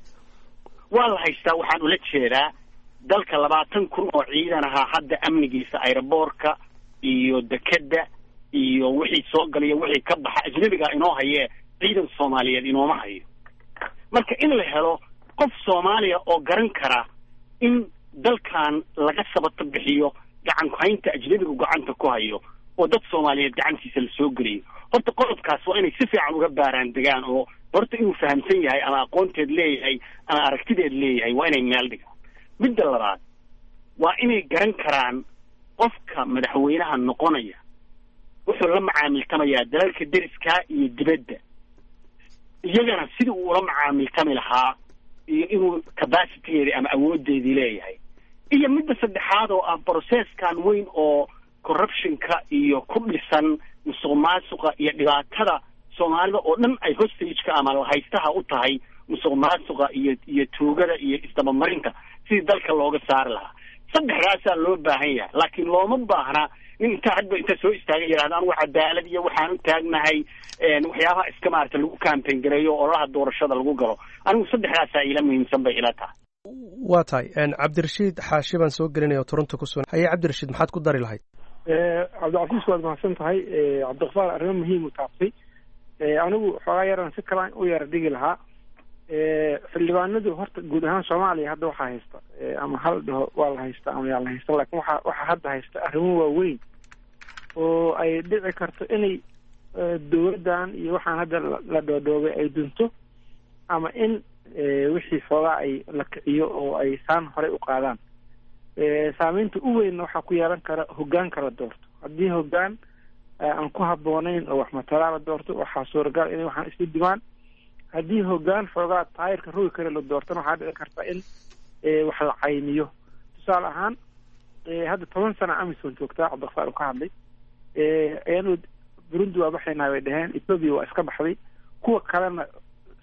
waa la haystaa waxaan ula jeedaa dalka labaatan kun oo ciidan ahaa hadda amnigiisa aeroboortka iyo dekedda iyo wixii soo galaya wixii ka baxa ajnabigaa inoo hayee ciidan soomaaliyeed inooma hayo marka in la helo qof soomaaliya oo garan kara in dalkan laga sabato bixiyo gacan ku-haynta ajnabigu gacanta ku hayo oo dad soomaaliyeed gacantiisa la soo geliyo horta qodobkaas waa inay si fiican uga baaraan degaan oo horta inuu fahamsan yahay ama aqoonteed leeyahay ama aragtideed leeyahay waa inay meel dhigaan midda labaad waa inay garan karaan qofka madaxweynaha noqonaya wuxuu la macaamiltamayaa dalalka deriskaa iyo dibadda iyagana sidii uu ula macaamiltami lahaa iyo inuu capacitygeedii ama awoodeedii leeyahay iyo midda saddexaad oo ah processkan weyn oo corruptionka iyo ku dhisan musuq maasuqa iyo dhibaatada soomaalida oo dhan ay hostageka ama lahaystaha u tahay musuq maasuqa iyo iyo tuugada iyo isdabamarinta sidii dalka looga saari lahaa saddexdaasaa loo baahan yahay laakiin looma baahna nin intaa hadba inta soo istaaga yidhahda anigu cadaalad iyo waxaan u taagnahay waxyaabaha iska maarata lagu campaign gareeyo oo olaha doorashada lagu galo anigu saddexdaasaa ila muhiimsan bay ila tahay waa tahay cabdirashiid xaashi baan soo gelinaya oo toronto ku sugan haye cabdirashiid maxaad ku dari lahayd cabdicasiis waad mahadsan tahay cabdiqafaar arrimo muhiim u taabtay anigu xoogaa yaran si kalaan u yara dhigi lahaa xildhibaanadu horta guud ahaan soomaaliya hadda waxaa haysta ama hal dhaho waa la haysta ama yaa la haysta laakiin waxa waxaa hadda haysta arrimo waaweyn oo ay dhici karto inay dowladdan iyo waxaan hadda la dhoodhoobay ay dunto ama in wixii xoogaa ay la kiciyo oo ay saan horey u qaadaan saameynta u weynna waxaa ku yeelan kara hoggaanka la doorto haddii hoggaan aan ku habboonayn oo wax matalaa la doorto waxaa suuragal inay waxaan isla dimaan haddii hoggaan xoogaa taayirka rogi kale la doortana waxaa dhici karta in wax la caymiyo tusaale ahaan hadda toban sana amison joogtaa cabdiqafaar uu ka hadlay ayanu burundi waa baxaynaa bay dhaheen ethoobia waa iska baxday kuwa kalena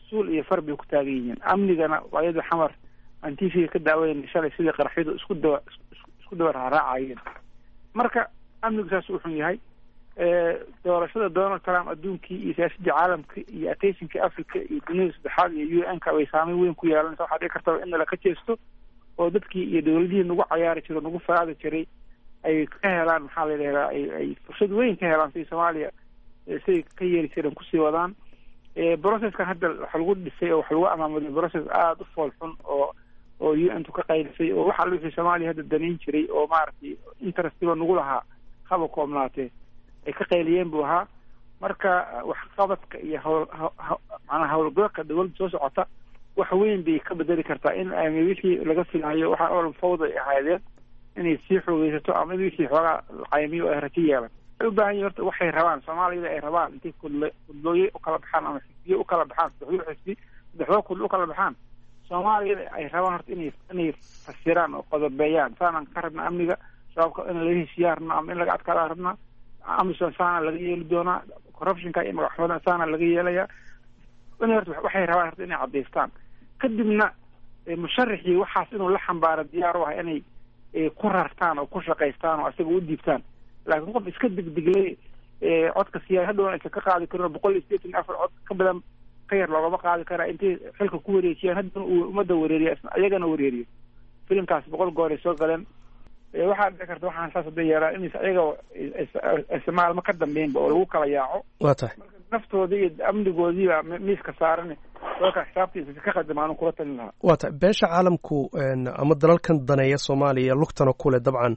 suul iyo far bay ku taagan yihiin amnigana waayada xamar aan t v ka daawayn shalay sidii qaraxyadu isku dawa isku dawa raaraacayeen marka amnigu saas u xun yahay doorashada donald trump adduunkii iyo siyaasadii caalamka iyo attentionka africa iyo dunida saddexaad iyo u n ka bay saameyn weyn ku yeelanaysa waxaa dhici kartaba in nala ka jeesto oo dadkii iyo dawladihii nagu cayaari jiro nagu faraadi jiray ay ka helaan maxaa la yidhahdaa ay ay fursad weyn ka helaan sidii soomaaliya siday ka yeeli jireen kusii wadaan processkan hadda waxa lagu dhisay oo waxa lagu amaamuday process aada u fool xun oo oo u n tu ka qaylisay oo waxa wixii soomaaliya hadda danayn jiray oo maaragtay interestiba nagu lahaa haba koobnaatee ay ka qayliyeen buu ahaa marka waxqabadka iyo hawl macnaha howlgalka dawladda soo socota wax weyn bay ka bedeli kartaa in ama wixii laga filaayo waxaa oo fawda ay ahaydeen inay sii xoogeysato ama in wixii xoogaa caymiyo ay rajo yeelan waxay u baahan yihin horta waxay rabaan soomaaliyada ay rabaan intay kudle kudlooye ukala baxaan ama xisbiye ukala baxaan saddexdoo xisbi saddexdoo kudlo ukala baxaan soomaaliyada ay rabaan horta inay inay fasiraan oo qodobeeyaan saanaan ka rabna amniga sababka in laga heshiiyaa rabnaa ama in laga adkaadaan rabnaa amison saana laga yeeli doonaa corruptionka iyo magaxumada saana laga yeelayaa in horta waxay rabaan horta inay cadaystaan kadibna musharaxii waxaas inuu la xambaaro diyaar u ah inay ku rartaan oo ku shaqaystaan oo isaga u diibtaan laakiin qof iska degdeglay codka siyaa hadhow aysan ka qaadi karin boqol iyo sideetan iyo afar cod ka badan ka yar loogama qaadi karaa intay xilka ku wareejiyaan haddana uu ummadda wareeriya ayagana wareeriyo filimkaas boqol goor ay soo galeen waxaa dhici karta waxaan saas hadda yeelaa in ayaga aysa maalmo ka dambeynba oo lagu kala yaaco waa tahay naftoodii iyo amnigoodiiba miiska saaran dalka xisaabtiisa ka qadimaan kula talin lahaa waa tahay beesha caalamku ama dalalkan daneeya soomaaliya lugtana kuleh dabcan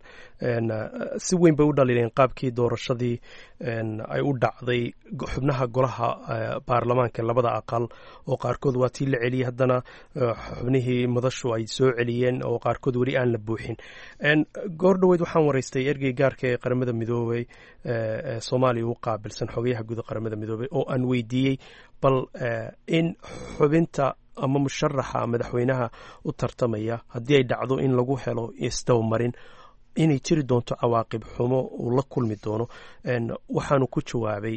si weyn bay u dhaliileen qaabkii doorashadii ay u dhacday xubnaha golaha baarlamaanka labada aqal oo qaarkood waa tii la celiyey haddana xubnihii madashu ay soo celiyeen oo qaarkood weli aan la buuxin goor dhoweyd waxaan waraystay ergey gaarka ee qaramada midoobey soomaaliya u qaabilsan xogayaha guud qaramada midoobey oo aan weydiiyey bal in xubinta ama musharaxa madaxweynaha u tartamaya haddii ay dhacdo in lagu helo isdabamarin inay jiri doonto cawaaqib xumo uu la kulmi doono waxaanu ku jawaabay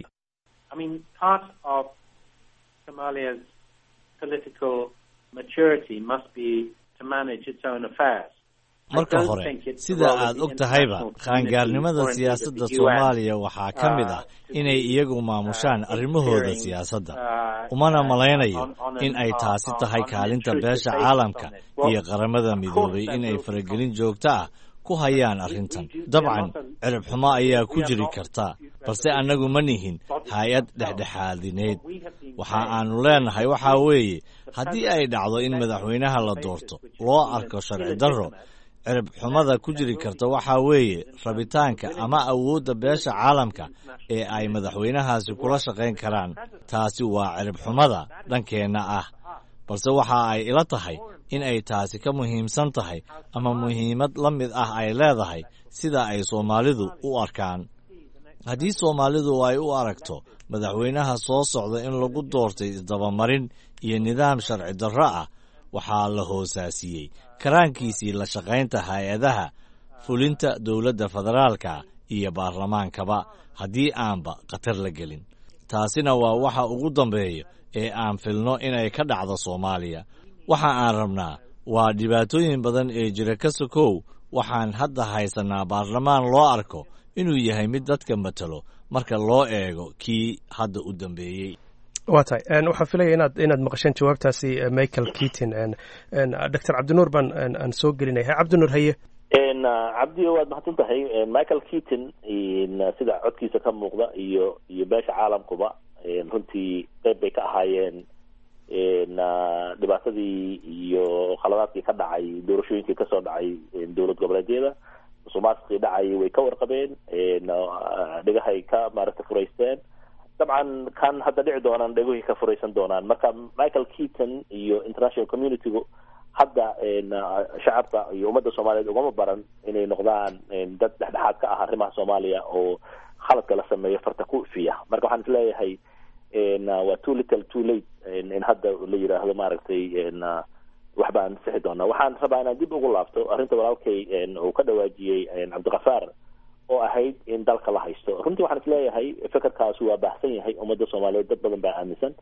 marka hore sida aad og tahayba qaangaarnimada siyaasadda soomaaliya waxaa ka mid ah inay iyagu maamushaan arrimahooda siyaasadda umana malaynayo in ay taasi tahay kaalinta beesha caalamka iyo qaramada midoobay inay faragelin joogto ah ku hayaan arrintan dabcan cirib xumo ayaa ku jiri karta balse annagu ma nihin hay-ad dhexdhexaadineed waxa aanu leenahay waxaa weeye haddii ay dhacdo in madaxweynaha la doorto loo arko sharci darro cirib xumada ku jiri karta waxaa weeye rabitaanka ama awoodda beesha caalamka ee ay madaxweynahaasi kula shaqayn karaan taasi waa cirib xumada dhankeenna ah balse waxa ay ila tahay in ay taasi ka muhiimsan tahay ama muhiimad la mid ah ay leedahay sida ay soomaalidu u arkaan haddii soomaalidu ay u aragto madaxweynaha soo socda in lagu doortay isdabamarin iyo nidaam sharci darro ah waxaa la hoosaasiyey karaankiisii la shaqaynta hay-adaha fulinta dowladda federaalka iyo baarlamaankaba haddii aanba khatar la gelin taasina waa waxa ugu dambeeya ee aan filno inay ka dhacdo soomaaliya waxa aan rabnaa waa dhibaatooyin badan ee jira ka sokow waxaan hadda haysanaa baarlamaan loo arko inuu yahay mid dadka matalo marka loo eego kii hadda u dambeeyey waa tahay waxaan filaya inaad inaad maqasheen jawaabtaasi michael keaton doctor cabdinuur baan aan soo gelinaya cabdinuur haye cabdi waad mahadsan tahay michael keaton sida codkiisa ka muuqda iyo iyo beesha caalamkuba runtii qeyb bay ka ahaayeen dhibaatadii iyo khaladaadkii ka dhacay doorashooyinkii kasoo dhacay dowlad goboleedyada musuqmaasuqii dhacay way ka warqabeen dhegahay ka maaragtay furaysteen dabcan kan hadda dhici doonaan dhegohii ka furaysan doonaan marka michael keaton iyo international communitygu hadda shacabka iyo ummadda soomaaliyeed ugama baran inay noqdaan dad dhexdhexaad ka ah arrimaha soomaaliya oo khaladka la sameeyo farta ku ifiya marka waxaan isleeyahay waa too little too late in hadda la yidhaahdo maaragtay wax baan sixi doonaa waxaan rabaa inaan dib ugu laabto arrinta walaalkay uu ka dhawaajiyey cabdikafaar oo ahayd in dalka la haysto runtii waxaan isleeyahay fekerkaasi waa baahsan yahay ummadda soomaaliyeed dad badan baa aaminsan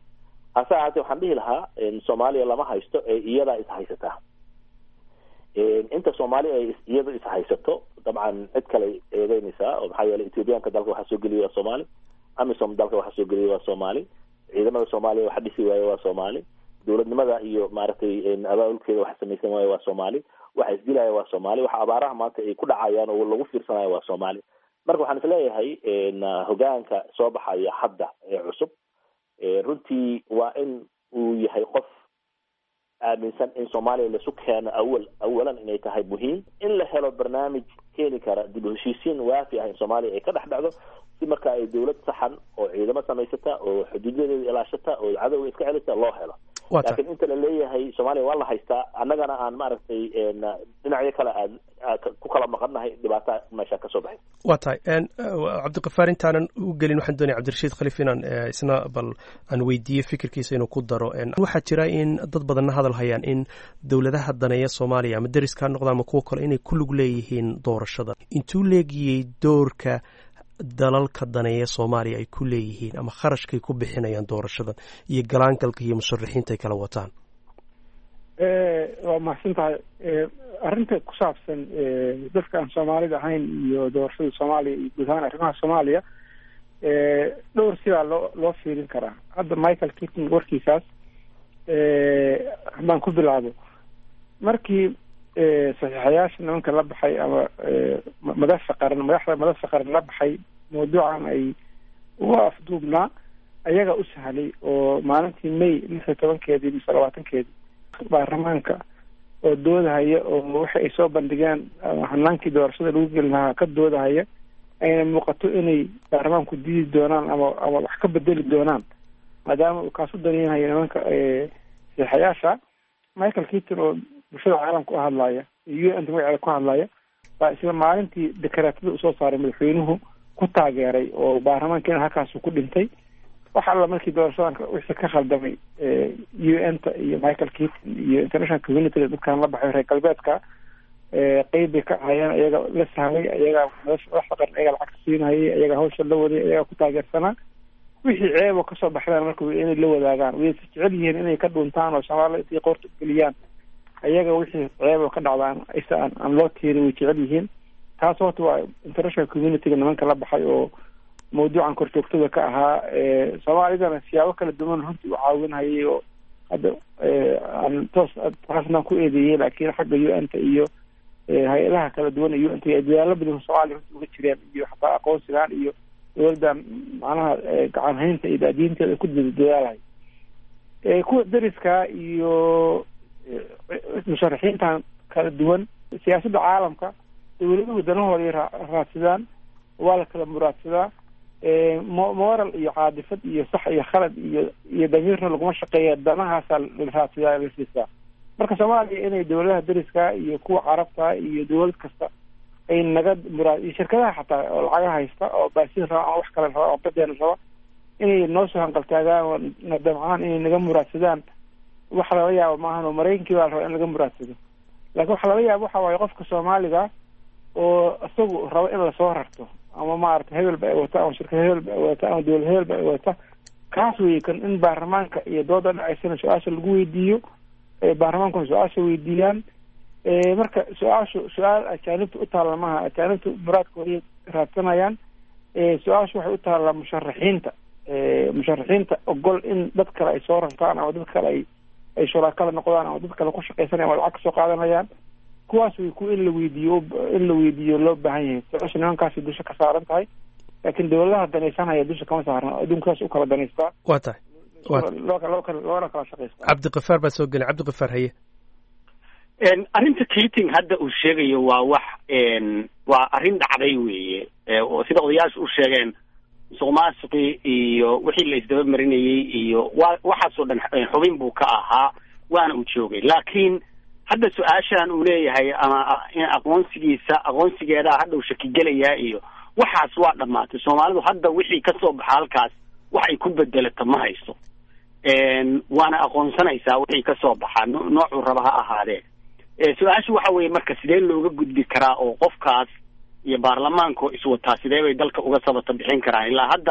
hase ahaatee waxaan dhihi lahaa soomaaliya lama haysto ee iyadaa is haysataa inta soomaaliya ay iyada is haysato dabcan cid kale eedeynaysaa oo maxaa yeelay ethoobiyaanka dalka waxaa soo geliya waa soomaali amisom dalka waxaa soo geliya waa soomaali ciidamada soomaaliya waxa dhisi waaye waa soomaali dowladnimada iyo maaragtay abaabulkeeda waxa samaysan waaye waa soomaali waxa isdilaya waa soomaali waxa abaaraha maanta ay ku dhacayaan oo lagu fiirsanayo waa soomaali marka waxaan isleeyahay hogaanka soo baxaya hadda ee cusub runtii waa in uu yahay qof aaminsan in soomaaliya laisu keeno awal awalan inay tahay muhiim in la helo barnaamij keeni kara dib u heshiisiin waafi ah in soomaaliya ay ka dhex dhacdo si marka ay dowlad saxan oo ciidamo samaysata oo xuduudadeeda ilaashata oo cadowga iska celisa loo helo laakiin inta la leeyahay soomaaliya waa la haystaa annagana aan maaragtay dhinacyo kale aan ku kala maqannahay dhibaata meesha kasoo baxay waa tahay cabdiqafaar intaanan u gelin waxaan doonaya cabdirashiid khaliif inaan isna bal aan weydiiyo fikirkiisa inuu ku daro waxaa jira in dad badanna hadal hayaan in dowladaha daneeya soomaaliya ama deriska ha noqda ama kuwo kale inay ku lug leeyihiin doorashada intuu leegiyey doorka dalalka daneeya soomaaliya ay ku leeyihiin ama kharashkay ku bixinayaan doorashadan iyo galaangalka iyo musharaxiinta ay kala wataan waa mahadsan tahay arrinta ku saabsan dadka aan soomaalida ahayn iyo doorashada soomaaliya iyo guud ahaan arrimaha soomaaliya dhowr sidaa loo loo fiirin karaa hadda michael kitton warkiisaas haddaan ku bilaabo markii saxiixayaasha nimanka la baxay ama madasha qaran madaxda madasha qaran la baxay mawduucan ay uga afduubnaa ayaga u sahlay oo maalintii may lix iyo tobankeedii mise labaatankeedii baarlamaanka oo doodahaya oo waxa ay soo bandhigeen hanaankii doorashada lagu geli lahaa ka doodahaya ayna muuqato inay baarlamaanku diidi doonaan ama ama wax ka bedeli doonaan maadaama uu kaasu daneynayo nimanka saxiixayaasha michael keaton oo bulshada caalamka u hadlaya iyo u n ta magaceeda ku hadlaya baa isla maalintii dekaraatada usoo saaray madaxweynuhu ku taageeray oo baarlamaankiina halkaasu ku dhintay wax alla markii doorashadan wixii ka khaldamay u n ta iyo michael keaton iyo international community dadkan la baxay reer galbeedka qeyb bay ka ahayeen iyaga la sahmay iyagaa madaxda qaran iyaga lacagta siinayay iyaga hawsha la waday iyagaa ku taageersanaa wixii ceebo kasoo baxdaan marka inay la wadaagaan way jecel yihiin inay ka dhuntaan oo soomaaliya intay qoorta geliyaan iyaga wixii ceebo ka dhacdaan isa aan aan loo tiirin way jecel yihiin taas horta waa international communityga nimanka la baxay oo mawduucan korjoogtada ka ahaa soomaalidana siyaabo kala duwan runtii u caawinhayay oo hadda aan toos taasnaan ku eedeeyey laakiin xagga u n ta iyo hay-adaha kala duwan ee u n ta dadaalo badan soomaaliya runtii uga jireen iyo xataa aqoonsigaan iyo dowladdan macnaha gacan haynta iyo daadiinteeda ku dadaalay kuwa deriska iyo musharaxiintan kala duwan siyaasadda caalamka dowladuhu danahooda raadsadaan waa la kala muraadsadaa moral iyo caadifad iyo sax iyo khalad iyo iyo damiirna laguma shaqeeya danahaasaa la raadsadaa la siisaa marka soomaaliya inay dowladaha deriska iyo kuwa carabta iyo dowlad kasta ay naga muraad iyo shirkadaha xataa oo lacaga haysta oo baasiin raba ama wax kale raba oo badeena raba inay noo soo hanqaltaagaan oo na damcaan inay naga muraadsadaan wax lala yaabo maahan oo maraykankii baa la rabaa in laga muraadsado laakiin waxa lala yaabo waxa waaye qofka soomaaliga oo isagu rabo in lasoo rarto ama maarata hebelba ay wata ama shirkad hebelba ay wata ama dowlad hebelba ay wata kaas wey kan in baarlamaanka iyo dooda dhacaysana su-aasha lagu weydiiyo baarlamaankuna su-aasha weydiiyaan marka su-aashu su-aal ajaanibta u taalla maaha ajaanibta muraadkooday raadsanayaan su-aashu waxay u taallaa musharaxiinta musharaxiinta ogol in dad kale ay soo rartaan ama dad kale ay ay shuraakala noqdaan ama dad kale ku shaqaysanaya ama lacag kasoo qaadanayaan kuwaas way ku in la weydiiyo in la weydiiyo loo baahan yahay su-aasha nimankaasi dusha ka saaran tahay laakiin dowladaha danaysanaya dusha kama saarna adduunkaas u kala danaystaa waa tahay loo kala loona kala shaqaystaa cabdiqafaar baa soo gelin cabdiqafaar haye arrinta keating hadda uu sheegayo waa wax waa arrin dhacday weeye oo sida odayaashu u sheegeen musuqmaasuqii iyo wixii la isdaba marinayey iyo wa waxaasoo dhan xubin buu ka ahaa waana uu joogay laakiin hadda su-aashan uu leeyahay ama in aqoonsigiisa aqoonsigeedaa hadda uu shakigelayaa iyo waxaas waa dhammaatay soomaalidu hadda wixii kasoo baxa halkaas wax ay ku bedelata ma hayso waana aqoonsanaysaa wixii kasoo baxa noocuu raba ha ahaadee su-aashu waxa weeye marka sidee looga gudbi karaa oo qofkaas iyo baarlamaanka iswataa sidee bay dalka uga sabata bixin karaan ilaa hadda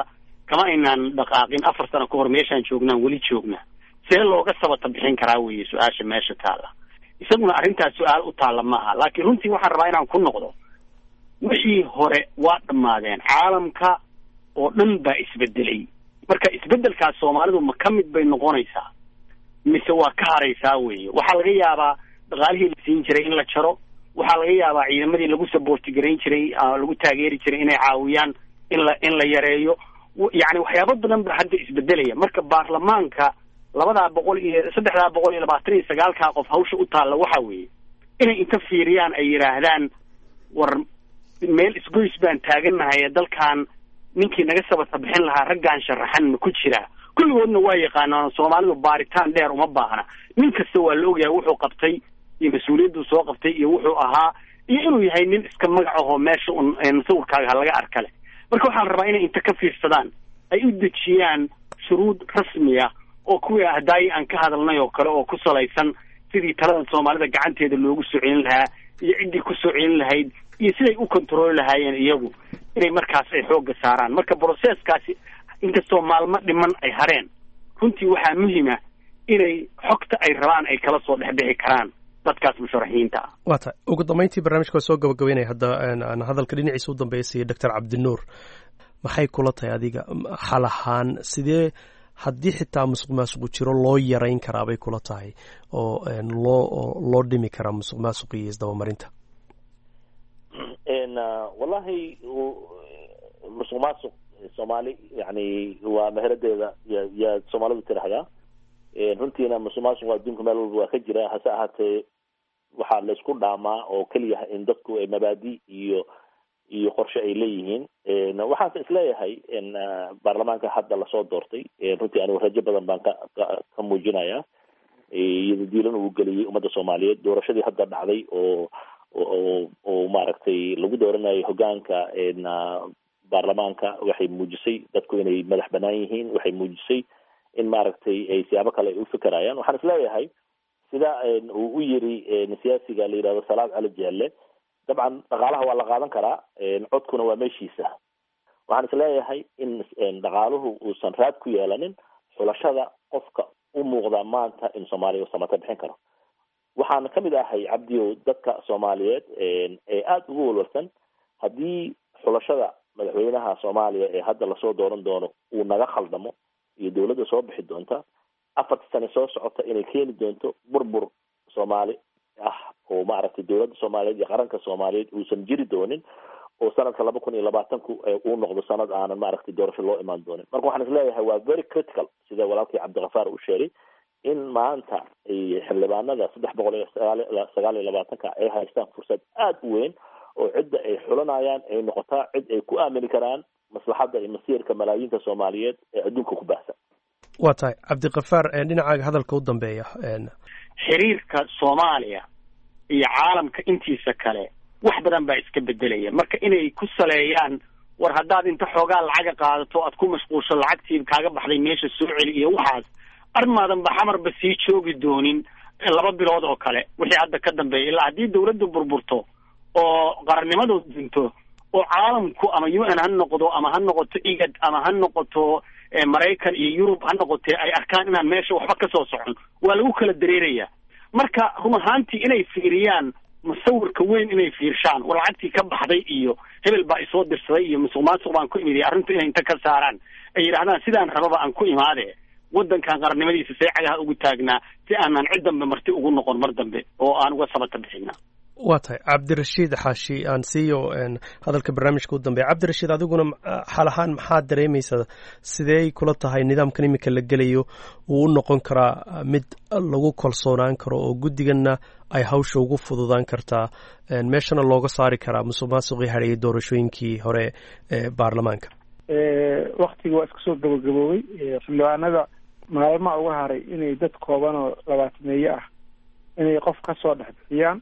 kama aynaan dhaqaaqin afar sano ka hor meeshaan joognaan weli joognaa see looga sabata bixin karaa weeye su-aasha meesha taalla isaguna arrintaas su-aal u taalla maaha laakiin runtii waxaan rabaa inaan ku noqdo wixii hore waa dhammaadeen caalamka oo dhan baa isbedelay marka isbedelkaas soomaalidu ma ka mid bay noqonaysaa mise waa ka haraysaa weeye waxaa laga yaabaa dhaqaalihii la siin jiray in la jaro waxaa laga yaabaa ciidamadii lagu saboorti garayn jiray lagu taageeri jiray inay caawiyaan in la in la yareeyo yacni waxyaabo badan baa hadda isbedelaya marka baarlamaanka labadaa boqol iyo saddexdaa boqol iyo labaatan iyo sagaalkaa qof hawsha u taalla waxa weeye inay inta fiiriyaan ay yidhaahdaan war meel isgoys baan taagannahay dalkan ninkii naga sabata bixin lahaa raggaan sharaxan ma ku jiraa kulligoodna waa yaqaanaan soomaalidu baaritaan dheer uma baahna nin kasta waa la ogyahay wuxuu qabtay iyo mas-uuliyadduu soo qabtay iyo wuxuu ahaa iyo inuu yahay nin iska magac ahoo meesha un sawirkaaga laga arka leh marka waxaa la rabaa inay inta ka fiirsadaan ay u dejiyaan shuruud rasmiya oo kuwii ahdaayii aan ka hadalnay oo kale oo ku salaysan sidii talada soomaalida gacanteeda loogu soo celin lahaa iyo ciddii ku soo celin lahayd iyo siday u kontrooli lahaayeen iyagu inay markaas ay xoogga saaraan marka broseskaasi inkastoo maalmo dhiman ay hareen runtii waxaa muhima inay xogta ay rabaan ay kala soo dhexbixi karaan dadkaas musharaxiinta ah waa tahay ugu dambeyntii barnaamijka waa soo gabagabeynaya hadda aan hadalka dhinaciisa u dambeysaya doctor cabdinuur maxay kula tahay adiga xal ahaan sidee haddii xitaa musuq maasuqu jiro loo yarayn karaa bay kula tahay oo loo loo dhimi karaa musuq maasuq iyo isdabamarinta wallahi musuq maasuq soomaali yani waa meheradeeda ya yaa soomaalidu tiraahdaa runtiina musuq maasuq adduunka meel walba waa ka jira hase ahaatee waxaa laysku dhaamaa oo keliya in dadku mabaadi iyo iyo qorshe ay leeyihiin waxaanse isleeyahay baarlamaanka hadda lasoo doortay runtii anigu rajo badan baan ka ka muujinaya iyado diilan uu geliyey ummadda soomaaliyeed doorashadii hadda dhacday oo oo oo maaragtay lagu dooranayo hogaanka baarlamaanka waxay muujisay dadku inay madax banaan yihiin waxay muujisay in maaragtay ay siyaabo kale ay u fikerayaan waxaan isleeyahay sida uu u yiri siyaasiga la yihahdo salaad cali jeelle dabcan dhaqaalaha waa la qaadan karaa codkuna waa meeshiisa waxaan isleeyahay in dhaqaaluhu uusan raad ku yeelanin xulashada qofka u muuqda maanta in soomaaliya uu samata bixin karo waxaan kamid ahay cabdiow dadka soomaaliyeed ee aada ugu walwalsan haddii xulashada madaxweynaha soomaaliya ee hadda lasoo dooran doono uu naga khaldamo iyo dowladda soo bixi doonta afarta sane soo socota inay keeni doonto burbur soomaali ah oo maaragtay dowladda soomaaliyeed iyo qaranka soomaaliyeed uusan jiri doonin oo sanadka laba kun iyo labaatanku uu noqdo sanad aanan maaragtay doorasho loo imaan doonin marka waxaan isleeyahay waa very critical sida walaalkii cabdikafaar uu sheegay in maanta xildhibaanada saddex boqol iyo sagaal iyo labaatanka ay haystaan fursad aada u weyn oo cidda ay xulanayaan ay noqotaa cid ay ku aamini karaan maslaxadda iyo masiirka malaayiinta soomaaliyeed ee adduunka ku baahsan waa tahay cabdikafaar dhinacaaga hadalka u dambeeya xiriirka soomaaliya iyo caalamka intiisa kale wax badan baa iska bedelaya marka inay ku saleeyaan war haddaad inta xoogaa lacaga qaadato aad ku mashquulsho lacagtii kaaga baxday meesha soo celi iyo waxaas armaadan ba xamarba sii joogi doonin laba bilood oo kale wixii hadda ka dambeeya ilaa haddii dawladdu burburto oo qarannimadu dinto oo caalamku ama u n ha noqdo ama ha noqoto igad ama ha noqoto maraykan iyo yurub ha noqotee ay arkaan inaan meesha waxba ka soo socon waa lagu kala dareeraya marka run ahaantii inay fiiriyaan musawirka weyn inay fiirshaan war lacagtii ka baxday iyo hebel baa isoo dirsaday iyo musuq maasuq baan ku imiday arrintu inay inta ka saaraan ay yidhahdaan sidaan rababa aan ku imaade waddankan qarannimadiisa see cagaha ugu taagnaa si aanan cid dambe marti ugu noqon mar dambe oo aan uga sabata bixina waa tahay cabdirashiid xaashi aan siiyo hadalka barnaamijka u dambeeya cabdirashiid adiguna xal ahaan maxaad dareemaysaa sidee kula tahay nidaamkan iminka la gelayo uu u noqon karaa mid lagu kalsoonaan karo oo guddiganna ay hawsha ugu fududaan kartaa meeshana looga saari karaa musuq maasuqii hadheeyay doorashooyinkii hore ee baarlamaanka waktigii waa iska soo gabagaboobay xildhibaanada maalmaha uga haray inay dad kooban oo labaatameeye ah inay qof ka soo dhex bixiyaan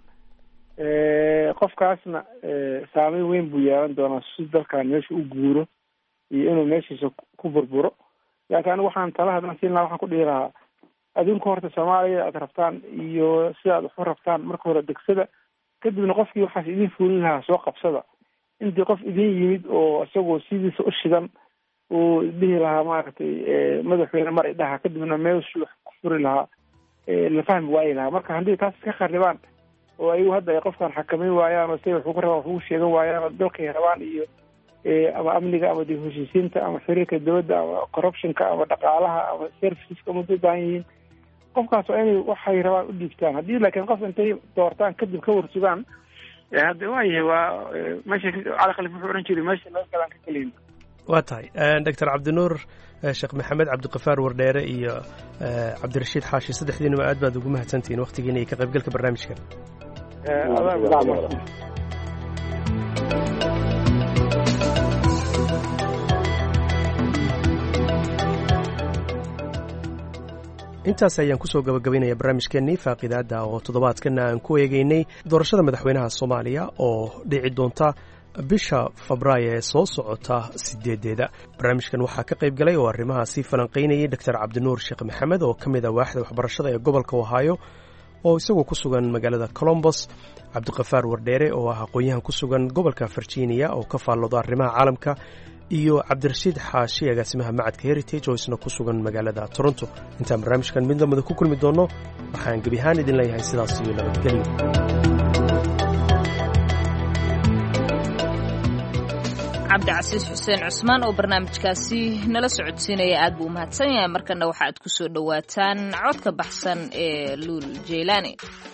qofkaasna saameyn weyn buu yeelan doonaa si dalkan meesha u guuro iyo inuu meeshiisa ku burburo laakiin anigu waxaan tala hadan siin lahaa waxaan ku dhihi lahaa adinku horta soomaaliya aad rabtaan iyo sida aad waxu rabtaan marka hore degsada kadibna qofkii waxaas idin fuulin lahaa soo qabsada intii qof idin yimid oo isagoo sidiisa u shidan uu dhihi lahaa maaragtay madaxweyne mar idhaha kadibna meeshuu wax ku furi lahaa la fahmi waayi lahaa marka haddii taas iska kharibaan oo ayagu hadda ay qofkan xakameyn waayaan oo siday wax ugu rabaan wax ugu sheegan waayaan oo dalkay rabaan iyo ama amniga ama dib heshiisiinta ama xiriirka dowladda ama corruptionka ama dhaqaalaha ama serviceska muddo baahan yihiin qofkaas waa inay waxay rabaan u dhiibtaan haddii laakiin qof intay doortaan kadib ka warsugaan hadda waayahay waa meesha cali khalif wuxuu ohan jiray meesha laga galaan ka keliyin waa tahay doctor cabdinuur sheekh maxamed cabdiqafaar wardheere iyo cabdirashiid xaashi saddexdiinuba aad baad ugu mahadsantihiin waktigiina iyo ka qaybgalka barnaamijka intaas ayaan kusoo gabagabaynaya barnaamijkeennii faaqidaadda oo toddobaadkana aan ku eegeynay doorashada madaxweynaha soomaaliya oo dhici doonta bisha febraayo ee soo socota sideedeeda barnaamijkan waxaa ka qayb galay oo arrimahaasi falanqaynayay doctor cabdinuur sheekh maxamed oo ka mid ah waaxda waxbarashada ee gobolka ohaayo oo isagoo ku sugan magaalada colombos cabdiqafaar wardheere oo ah aqoon-yahan ku sugan gobolka virginia oo ka faallooda arrimaha caalamka iyo cabdirashiid xaashi agaasimaha macadka heritage oo isna ku sugan magaalada toronto intaan barnaamijkan mid lamida ku kulmi doonno waxaan gebi ahaan idin leeyahay sidaas iyo nabadgelyo cabdicasiis xuseen cusmaan oo barnaamijkaasi nala socodsiinaya aad buu u mahadsan yahay markana waxa aad ku soo dhowaataan codka baxsan ee luul jeylaani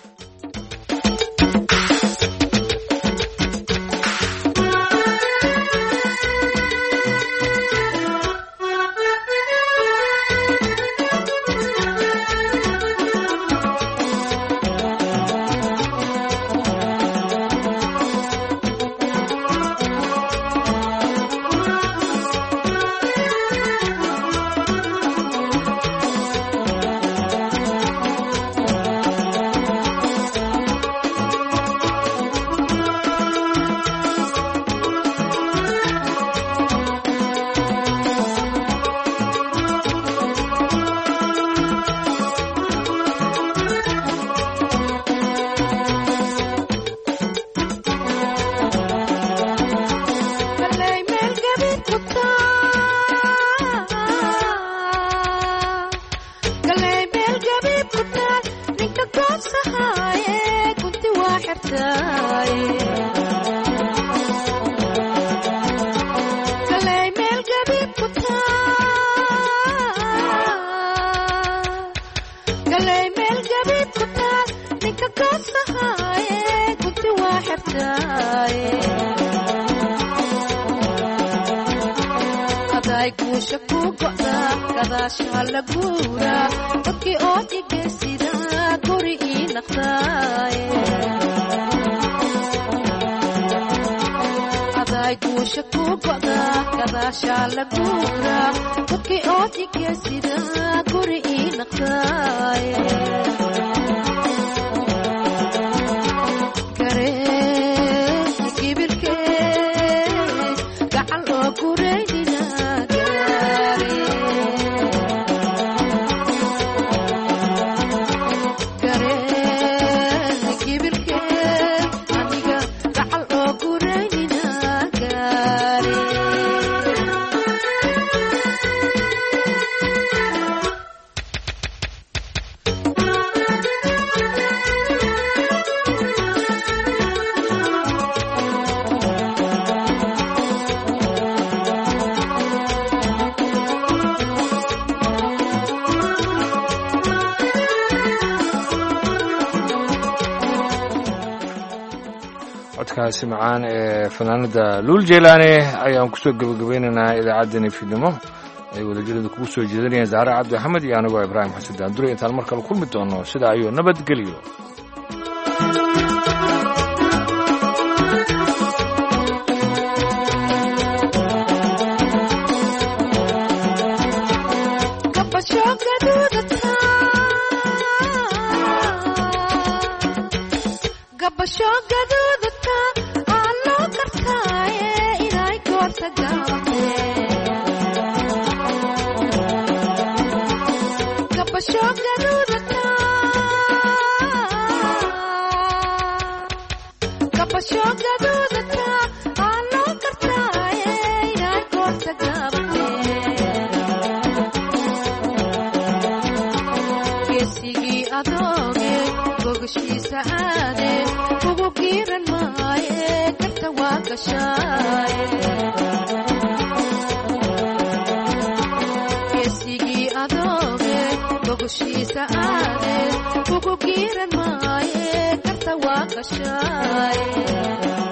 codkaasi macaan ee fanaanada luul jeylaani ayaan kusoo gebagabaynaynaa idaacaddani fiidnimo ay wadajirada kugu soo jeedanayeen zahre cabdi axmed iyo anigoo ibraahim xasan daandure intaan mar kale kulmi doono sidaa ayuu nabadgelyo giiran maaye garta waa gashaaye geesigii adooge bogoshiisa aade ugu giiran maaye garta waa gashaaye